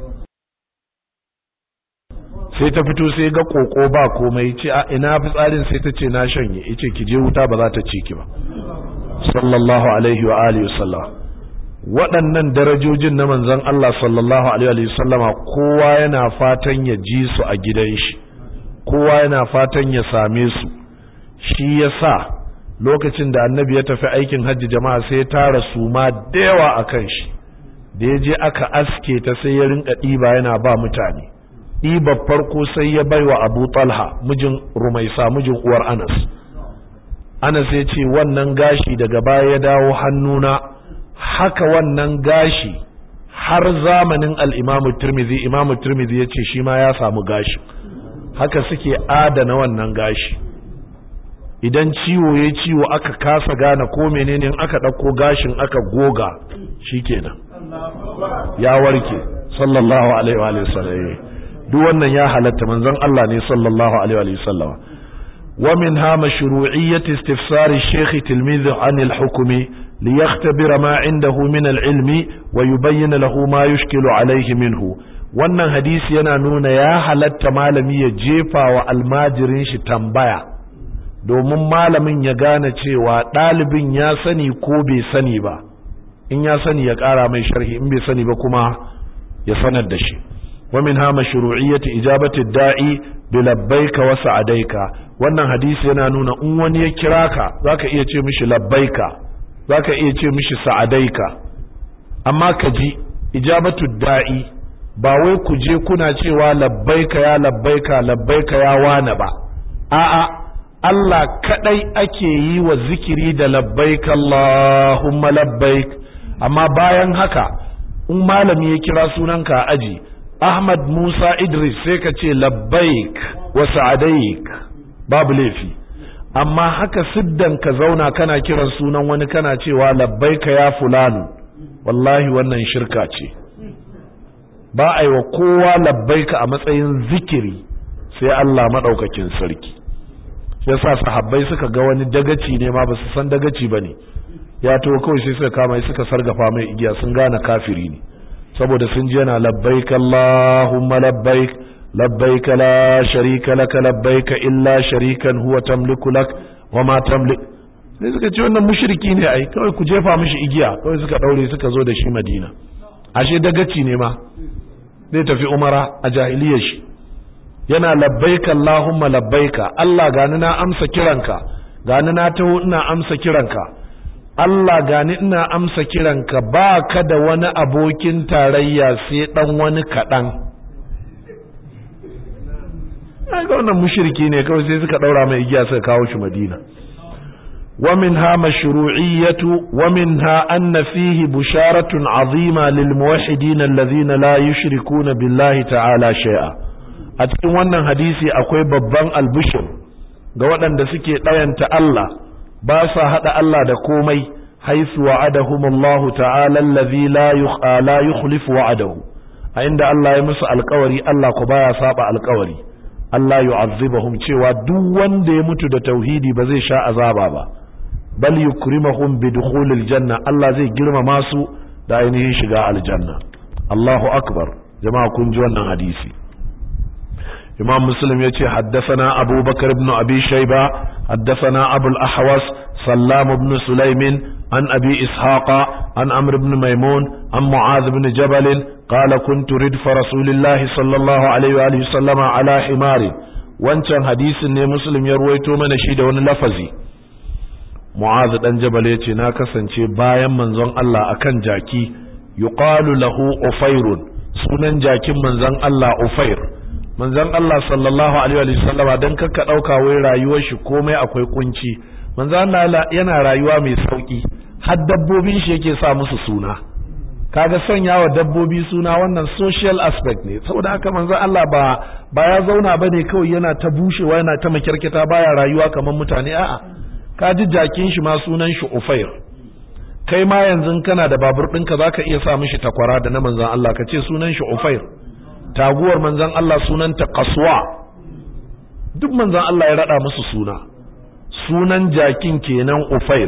sai ta fito sai ga koko ba komai ce a ina fitsarin sai ta ce na shanye yace ki je wuta ba za ta ci ki ba sallallahu alaihi wa alihi wasallam waɗannan darajojin na manzon Allah sallallahu alaihi wa sallama kowa yana fatan ya ji su a gidan shi kowa yana fatan ya same su shi yasa lokacin da annabi ya tafi aikin hajji jama'a sai ya tara su ma da yawa akan shi da ya je aka aske ta sai ya rinka ɗiba yana ba mutane ɗiba farko sai ya bai wa abu talha mijin rumaisa mijin uwar anas anas ya ce wannan gashi daga baya ya dawo hannuna haka wannan gashi har zamanin al'imamu turmizi imamu turmizi ya ce shi ma ya samu gashi haka suke adana wannan gashi idan ciwo ya ciwo aka kasa gane ko menene aka ɗauko gashin aka goga shikenan ya warke sallallahu alaihi wa sallam duk wannan ya halatta manzon Allah ne sallallahu alaihi wa sallam wa minha mashru'iyyat istifsar ash-shaykh tilmidh 'an al-hukm liyakhtabira ma 'indahu min al-'ilmi wa yubayyin lahu ma yushkilu alayhi minhu wannan hadisi yana nuna ya halatta malami ya jefa wa almajirin shi tambaya domin malamin ya gane cewa ɗalibin ya sani ko bai sani ba in ya sani ya ƙara mai sharhi in bai sani ba kuma ya sanar da shi ومنها مشروعية إجابة الداعي بلبيك وسعديك wannan hadisi yana nuna in wani ya kira ka zaka iya ce mishi labbaika zaka iya ce mishi sa'adaika amma ka ji ijabatu da'i ba wai ku je kuna cewa labbaika ya labbaika labbaika ya wana ba a'a Allah kadai ake yi wa zikiri da labbaik Allahumma labbaik amma bayan haka in malami ya kira sunanka a aji Ahmad Musa Idris sai ka ce labbaik wa sa'adaik babu laifi amma haka siddan ka zauna kana kiran sunan wani kana cewa labbaika ya fulanu wallahi wannan shirka ce ba a yi wa kowa labbaika a matsayin zikiri sai Allah maɗaukakin sarki yasa sahabbai suka ga wani dagaci ne ma ba su san dagaci ba ne ya to kawai sai suka kama suka sargafa mai igiya sun gane kafiri ne saboda sun ji yana labbaik Allahumma labbaik labbaik la sharika laka labbaik illa sharikan huwa tamliku lak wa ma tamlik sai suka ce wannan mushriki ne ai kawai ku jefa mishi igiya kawai suka daure suka zo da shi madina ashe dagaci ne ma zai tafi umara a jahiliyar shi yana labbaika Allahumma labbaika Allah gani na amsa kiranka gani na taho ina amsa kiranka Allah gani ina amsa kiranka ba ka da wani abokin tarayya sai dan wani kaɗan ga wannan mushriki ne kawai sai suka ɗaura mai igiya suka kawo shi madina ومنها مشروعية ومنها أن فيه بشارة عظيمة للموحدين الذين لا يشركون بالله تعالى شيئا أتكلم wannan hadisi akwai babban albishir ga waɗanda suke ɗayanta Allah ba sa haɗa Allah da komai haisu wa'adahum Allah ta'ala allazi la yukhlifu wa'adahu a inda Allah ya musu alƙawari Allah ku baya saba alƙawari Allah yu'azzibahum cewa duk wanda ya mutu da tauhidi ba zai sha azaba ba bal yukrimahum bi dukhulil janna Allah zai girmama su da ainihin shiga aljanna Allahu akbar jama'a kun ji wannan hadisi Imam Muslim yace haddathana Abu Bakar ibn Abi Shayba haddathana Abu al-Ahwas Sallam ibn Sulaimin an Abi Ishaqa an Amr ibn Maimun an Mu'adh ibn Jabal qala kuntu ridfa Rasulillahi sallallahu alaihi wa alihi sallama ala himari wancan hadisin ne Muslim ya ruwaito mana shi da wani lafazi Mu'adh dan Jabal yace na kasance bayan manzon Allah akan jaki yuqalu lahu Ufairun sunan jakin manzon Allah Ufair manzon Allah sallallahu alaihi wa sallama dan kakka dauka wai rayuwar shi komai akwai kunci manzon Allah yana rayuwa mai sauki har dabbobin shi yake sa musu suna kaga sanya wa dabbobi suna wannan social aspect ne saboda haka manzon Allah ba ba ya zauna bane kawai yana ta bushewa yana ta makirkita baya rayuwa kamar mutane a'a ka ji jakin shi ma sunan shi Ufair kai ma yanzu kana da babur ɗinka zaka iya sa mishi takwara da na manzon Allah ka ce sunan shi Ufair taguwar manzon Allah sunanta Qaswa duk manzon Allah ya rada musu suna sunan jakin kenan Ufair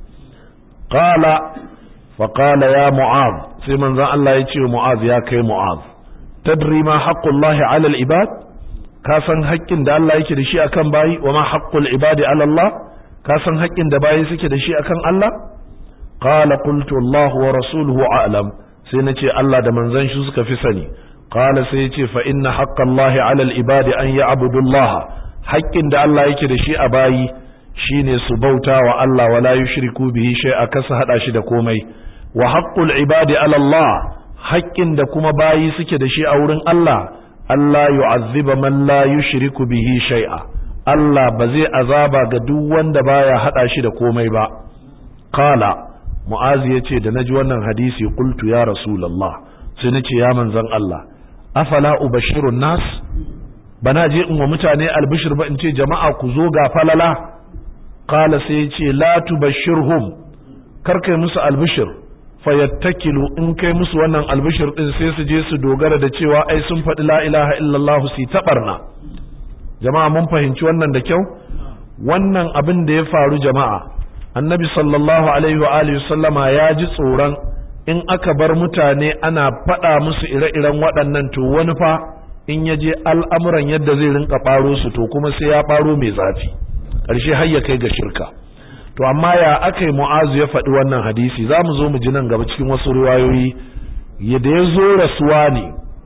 qala fa qala ya Mu'adh sai manzon Allah ya ce Mu'adh ya kai Mu'adh tadri ma haqqullahi 'ala al-ibad ka san haƙƙin da Allah yake da shi akan bayi wa ma haqqul ibadi 'ala Allah ka san haƙƙin da bayi suke da shi akan Allah qala qultu Allah wa rasuluhu a'lam sai nace Allah da manzon shi suka fi sani qala sai yace fa inna haqqallahi 'ala al-ibadi an ya'budu Allah haƙƙin da Allah yake da shi a bayi shine su bauta wa Allah wala yushriku bihi shay'a kasa hada shi da komai wa haqqul ibadi 'ala Allah haƙƙin da kuma bayi suke da shi a wurin Allah Allah yu'azziba man la yushriku bihi shay'a Allah ba zai azaba ga duk wanda baya hada shi da komai ba qala mu'azi yace da naji wannan hadisi qultu ya rasulullah sai nace ya manzon Allah afala ubashirun nas bana je in wa mutane albishir ba in ce jama'a ku zo ga falala qala sai yace la tubashirhum kar kai musu albishir fayattakilu in kai musu wannan albishir din sai su je su dogara da cewa ai sun faɗi la ilaha illallah su taɓarna jama'a mun fahimci wannan da kyau wannan abin da ya faru jama'a annabi sallallahu alaihi wa alihi sallama ya ji tsoron in aka bar mutane ana faɗa musu ire-iren waɗannan to wani fa in ya je al'amuran yadda zai rinka ɓaro su to kuma sai ya ɓaro mai zafi ƙarshe har ya kai ga shirka to amma ya aka yi mu'azu ya faɗi wannan hadisi za mu zo mu ji nan gaba cikin wasu riwayoyi yadda ya zo rasuwa ne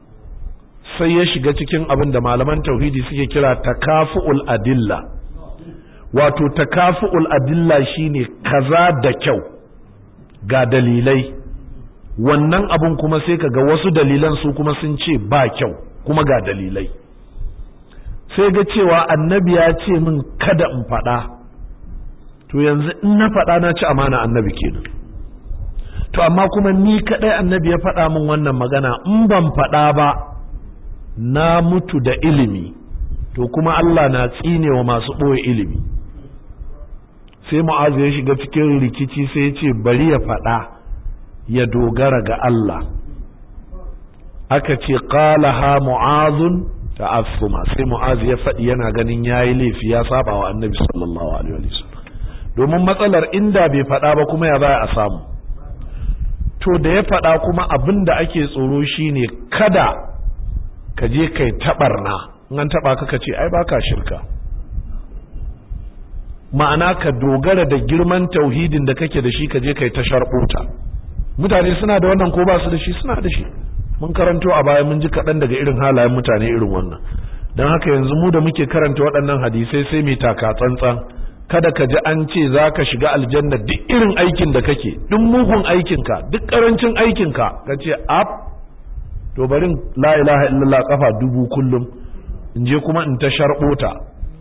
sai ya shiga cikin abin da malaman tauhidi suke kira takafu'ul adilla wato takafu'ul adilla shine kaza da kyau ga dalilai wannan abun kuma sai kaga wasu dalilan su kuma sun ce ba kyau kuma ga dalilai sai ga cewa annabi ya ce min kada in faɗa to yanzu in na faɗa na ci amana annabi kenan to amma kuma ni kaɗai annabi ya faɗa min wannan magana in ban faɗa ba na mutu da ilimi to kuma Allah na tsine wa masu ɓoye ilimi sai mu'azu ya shiga cikin rikici sai ya ce bari ya faɗa ya dogara ga Allah aka ce qalaha mu'azun ta'assuma sai mu'azu ya faɗi yana ganin yayi laifi ya saba wa annabi sallallahu alaihi wasallam domin matsalar inda bai faɗa ba kuma ya za a samu to da ya faɗa kuma abin da ake tsoro shine kada ka je kai taɓarna in an taɓa ka ce ai baka shirka ma'ana ka dogara da girman tauhidin da kake da shi ka je kai ta sharɓota mutane suna da wannan ko ba su da shi suna da shi mun karanto a baya mun ji kaɗan daga irin halayen mutane irin wannan don haka yanzu mu da muke karanta waɗannan hadisai sai mai taka tsantsan kada ka ji an ce za ka shiga aljanna duk irin aikin da kake duk mugun aikinka duk ƙarancin aikinka ka ce ap to barin la ilaha illallah kafa dubu kullum in je kuma in ta sharɓota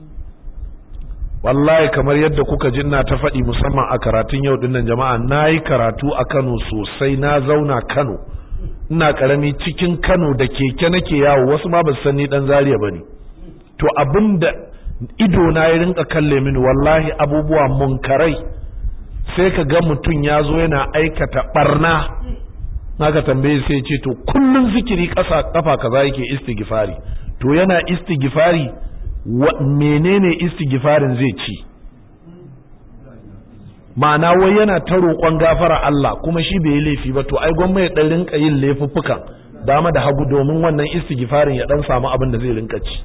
wallahi kamar yadda kuka ji ina ta faɗi musamman a karatun yau dinnan jama'a na yi karatu a kano sosai na zauna kano ina karami cikin kano da keke nake yawo wasu ma ba su san ni dan zariya ba ne to abinda ido na ya rinka kalle mini wallahi abubuwa munkarai sai ka ga mutum ya zo yana aikata barna naka tambaye sai ce to kullun zikiri kasa kafa kaza yake istighfari to yana istighfari menene istighfarin zai ci ma'ana wai yana ta roƙon gafara Allah kuma shi bai yi laifi ba to ai gwamma ya dan rinka yin laifuffukan dama da hagu domin wannan istighfarin ya dan samu abin da zai rinka ci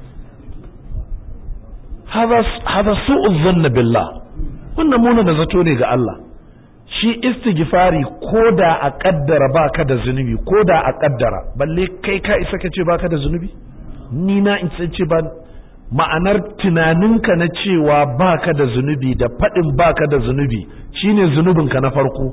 hada su'u zanna billah wannan muna da zato ne ga Allah shi istighfari ko da a kaddara baka da zunubi ko da a kaddara balle kai ka isa ka ce baka da zunubi ni na in ce ba ma'anar tunaninka na cewa baka da zunubi da faɗin baka da zunubi shine zunubinka na farko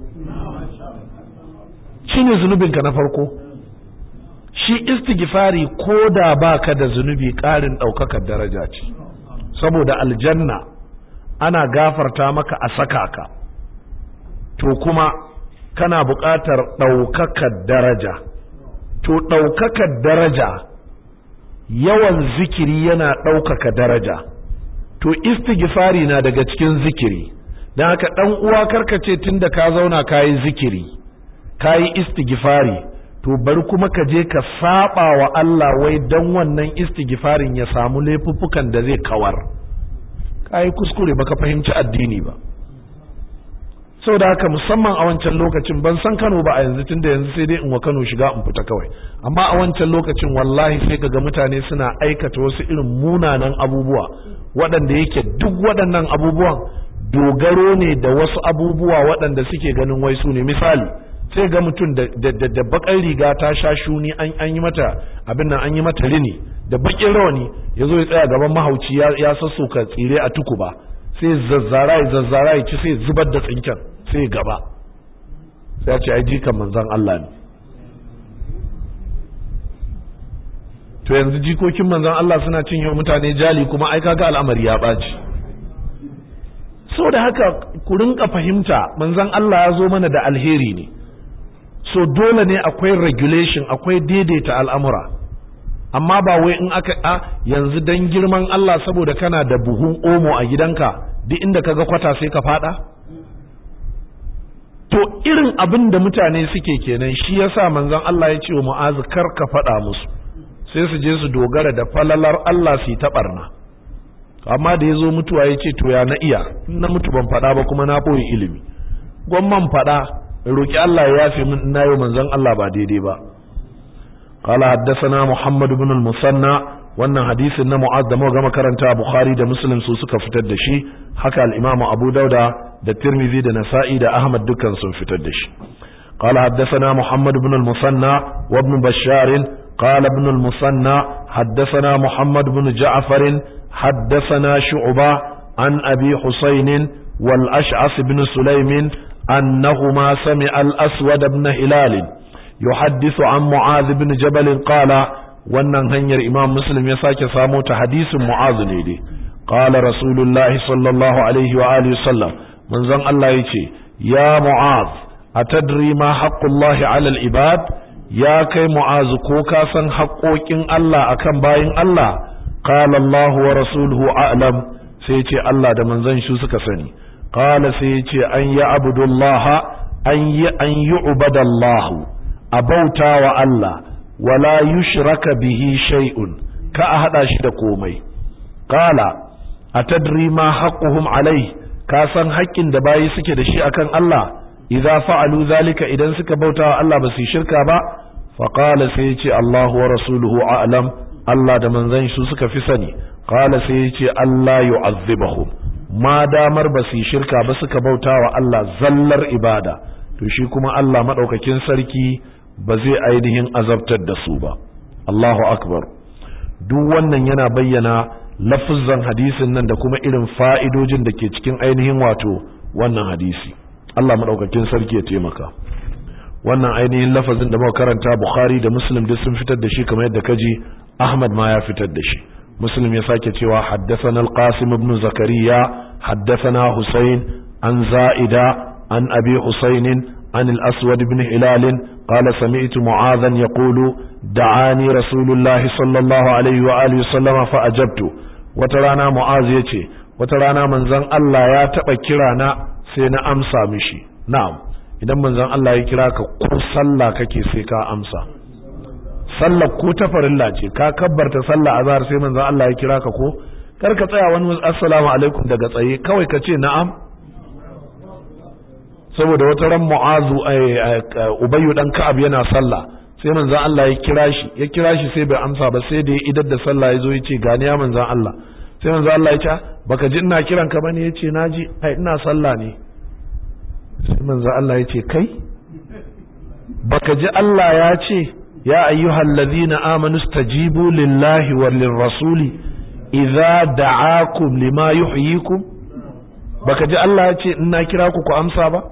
shine zunubinka na farko shi istighfari ko da baka da zunubi ƙarin ɗaukakar daraja ce saboda aljanna ana gafarta maka a saka ka to kuma kana buƙatar ɗaukakar daraja to ɗaukakar daraja yawan zikiri yana ɗaukaka daraja to istighfari na daga cikin zikiri don haka ɗan uwa karkace tun da ka zauna ka yi zikiri ka yi istighfari to bari kuma ka je ka saba wa Allah wai don wannan istighfarin ya samu laifuffukan da zai kawar ka yi kuskure baka fahimci addini ba sau da haka musamman a wancan lokacin ban san Kano ba a yanzu tunda yanzu sai dai in wa Kano shiga in fita kawai amma a wancan lokacin wallahi sai kaga mutane suna aikata wasu irin munanan abubuwa waɗanda yake duk waɗannan abubuwan dogaro ne da wasu abubuwa waɗanda suke ganin wai su ne misali sai ga mutum da da bakar riga ta sha shuni an yi mata abin nan an yi mata rini da bakin rawani ya zo ya tsaya gaban mahauci ya sassoka tsire a tukuba sai zazzara ya zazzara ya ci sai zubar da tsinken sai gaba sai ya ce ai jikan manzon Allah ne to yanzu jikokin manzon Allah suna cin yau mutane jali kuma ai kaga al'amari ya ɓaci da haka ku rinka fahimta manzon Allah ya zo mana da alheri ne so dole ne akwai regulation akwai daidaita al'amura amma ba wai in aka a yanzu dan girman Allah saboda kana da buhun omo a gidanka duk inda kaga kwata sai ka fada to irin abin da mutane suke kenan shi yasa manzon Allah ya ce wa Mu'az kar ka fada musu sai su je su dogara da falalar Allah su ta barna amma da yazo mutuwa ya ce to ya na iya na mutu ban fada ba kuma na boye ilimi gwamman fada roki Allah ya yafe min ina yau manzon Allah ba daidai ba قال حدثنا محمد بن المثنى wannan hadisin na Mu'adh da muka gama karanta Bukhari da Muslim su suka fitar da shi haka al-Imam Abu Dauda da Tirmidhi da Nasa'i da Ahmad dukkan sun fitar da shi قال حدثنا محمد بن المثنى وابن بشار قال ابن المثنى حدثنا محمد بن جعفر حدثنا شعبة عن أبي حسين والأشعث بن سليم أنهما سمع الأسود بن هلال يحدث عن معاذ بن جبل قال wannan hanyar imam muslim ya sake samo ta hadisin mu'azu ne dai qala rasulullahi sallallahu alaihi wa alihi sallam manzon Allah yace ya mu'az atadri ma haqqullahi ala al-ibad ya kai mu'azu ko ka san haƙoƙin Allah akan bayin Allah qala Allah wa rasuluhu a'lam sai yace Allah da manzon shi suka sani qala sai yace an ya abudullaha an yi an yu'badallahu abauta wa Allah wala yushraka bihi shay'un ka a hada shi da komai qala atadri ma haqquhum alai ka san haƙƙin da bayi suke da shi akan Allah idza fa'alu zalika idan suka bauta wa Allah ba su shirka ba fa qala sai ya ce Allahu wa rasuluhu a'lam Allah da manzon shi suka fi sani qala sai ya ce Allah yu'azzibahum ma damar ba su yi shirka ba suka bauta wa Allah zallar ibada to shi kuma Allah maɗaukakin sarki ba zai ainihin azabtar da su ba Allahu akbar duk wannan yana bayyana lafuzan hadisin nan da kuma irin fa'idojin da ke cikin ainihin wato wannan hadisi Allah maɗaukakin sarki ya taimaka wannan ainihin lafazin da muka karanta Bukhari da Muslim duk sun fitar da shi kamar yadda kaji Ahmad ma ya fitar da shi Muslim ya sake cewa haddathana al-Qasim ibn Zakariya haddathana Husayn an Za'ida an Abi Husayn an al-Aswad ibn Hilal قال سمعت معاذا يقول دعاني رسول الله صلى الله عليه وآله وسلم فأجبت وترانا معاذ يتي وترانا من زن الله يا تبا كرانا سينا أمسى مشي نعم idan manzon Allah ya kira ka ko sallah kake sai ka amsa sallah ko ta farilla ce ka kabbarta sallah azhar sai manzon Allah ya kira ka ko kar ka tsaya wani assalamu alaikum daga tsaye kawai ka ce na'am saboda wata ran mu'azu ubayyu dan ka'ab yana sallah sai manzon Allah ya kira shi ya kira shi sai bai amsa ba sai da ya idar da sallah ya zo ya ce gani ya manzon Allah sai manzon Allah ya ce baka ji ina kiran ka bane ya ce naji ai ina sallah ne sai manzon Allah ya ce kai baka ji Allah ya ce ya ayyuhal ladhina amanu stajibu lillahi wal lirrasuli idza da'akum lima yuhyikum baka ji Allah ya ce ina kira ku ku amsa ba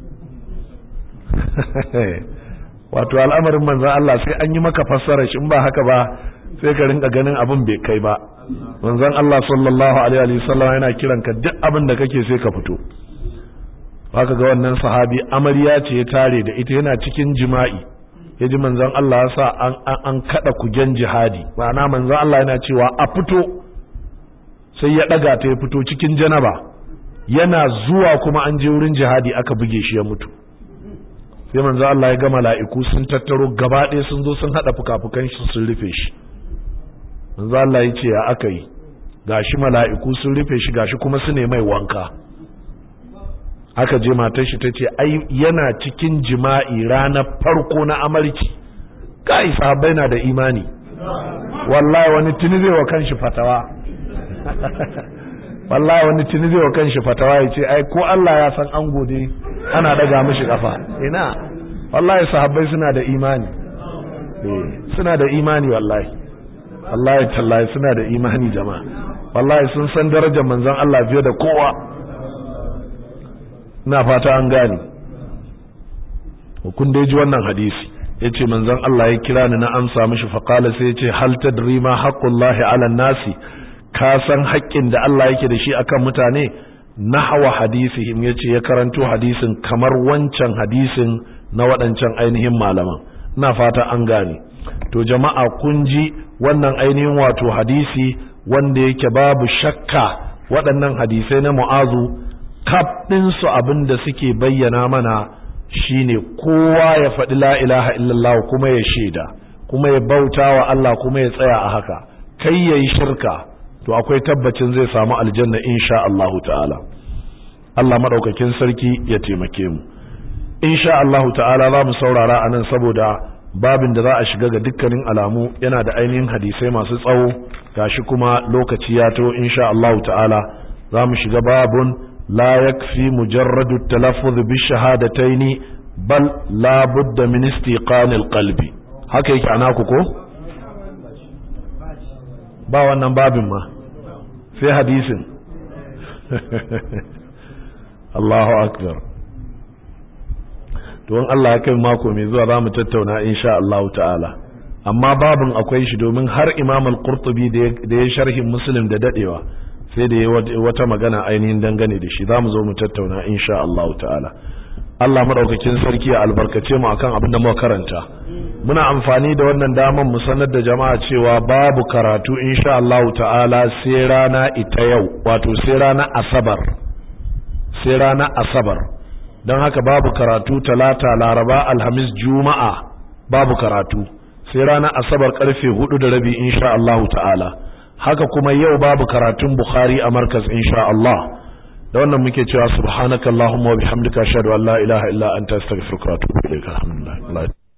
wato al'amarin manzan Allah sai an yi maka fassara shi in ba haka ba sai ka rinka ganin abin bai kai ba manzan Allah sallallahu alaihi wasallam yana kiran ka duk abin da kake sai ka fito haka ga wannan sahabi amarya ce ya tare da ita yana cikin jima'i ya ji manzan Allah ya sa an an kada kugen jihadi ma'ana manzan Allah yana cewa a fito sai ya daga ta ya fito cikin janaba yana zuwa kuma an je wurin jihadi aka buge shi ya mutu sai manzo Allah ya ga mala'iku sun tattaro gaba ɗaya sun zo sun hada fukafukan shi sun rufe shi manzo Allah ya ce ya aka yi gashi mala'iku sun rufe shi gashi kuma su ne mai wanka aka je matar shi tace ai yana cikin jima'i ranar farko na amarci kai sahabbai na da imani wallahi wani tuni zai wa kanshi fatawa wallahi wani tuni zai wa kanshi fatawa ya ce ai ko Allah ya san an gode ana daga mishi kafa ina wallahi sahabbai suna da imani eh suna da imani wallahi wallahi tallahi suna da imani jama'a wallahi sun san darajar manzon Allah fiye da kowa ina fata an gane kun dai ji wannan hadisi yace manzon Allah ya kira ni na amsa mishi faqala sai yace hal tadri ma haqqullahi ala nasi ka san haƙƙin da Allah yake da shi akan mutane nahwa hadisihim yace ya karanto hadisin kamar wancan hadisin na waɗancan ainihin malaman ina fata an gane to jama'a kun ji wannan ainihin wato hadisi wanda yake babu shakka waɗannan hadisai na mu'azu kaf ɗinsu abin da suke bayyana mana shine kowa ya faɗi la ilaha illallah kuma ya shaida kuma ya bauta wa Allah kuma ya tsaya a haka kai yayi shirka to akwai tabbacin zai samu aljanna insha Allahu ta'ala Allah madaukakin sarki ya taimake mu insha Allahu ta'ala za mu saurara anan saboda babin da za a shiga ga dukkanin alamu yana da ainihin hadisai masu tsawo gashi kuma lokaci ya to insha Allahu ta'ala za mu shiga babun la yakfi mujarradu talaffuz bi shahadataini bal la budda min istiqanil qalbi haka yake ana ku ko ba wannan babin ma sai hadisin Allahu akbar to in Allah ya kai mako mai zuwa za mu tattauna insha Allah ta'ala amma babin akwai shi domin har Imam al-Qurtubi da ya sharhin Muslim da dadewa sai da ya wata magana ainihin dangane da shi za mu zo mu tattauna insha Allah ta'ala Allah madaukakin sarki ya albarkace mu akan abin da muka karanta muna amfani da wannan daman mu sanar da jama'a cewa babu karatu insha Allah ta'ala sai rana ita yau wato sai rana asabar sai rana asabar don haka babu karatu talata laraba alhamis juma'a babu karatu sai rana asabar karfe hudu da rabi insha Allah ta'ala haka kuma yau babu karatun bukhari a markaz insha Allah da wannan muke cewa subhanakallahumma wa bihamdika ashhadu an la ilaha illa anta astaghfiruka wa atubu ilaik alhamdulillah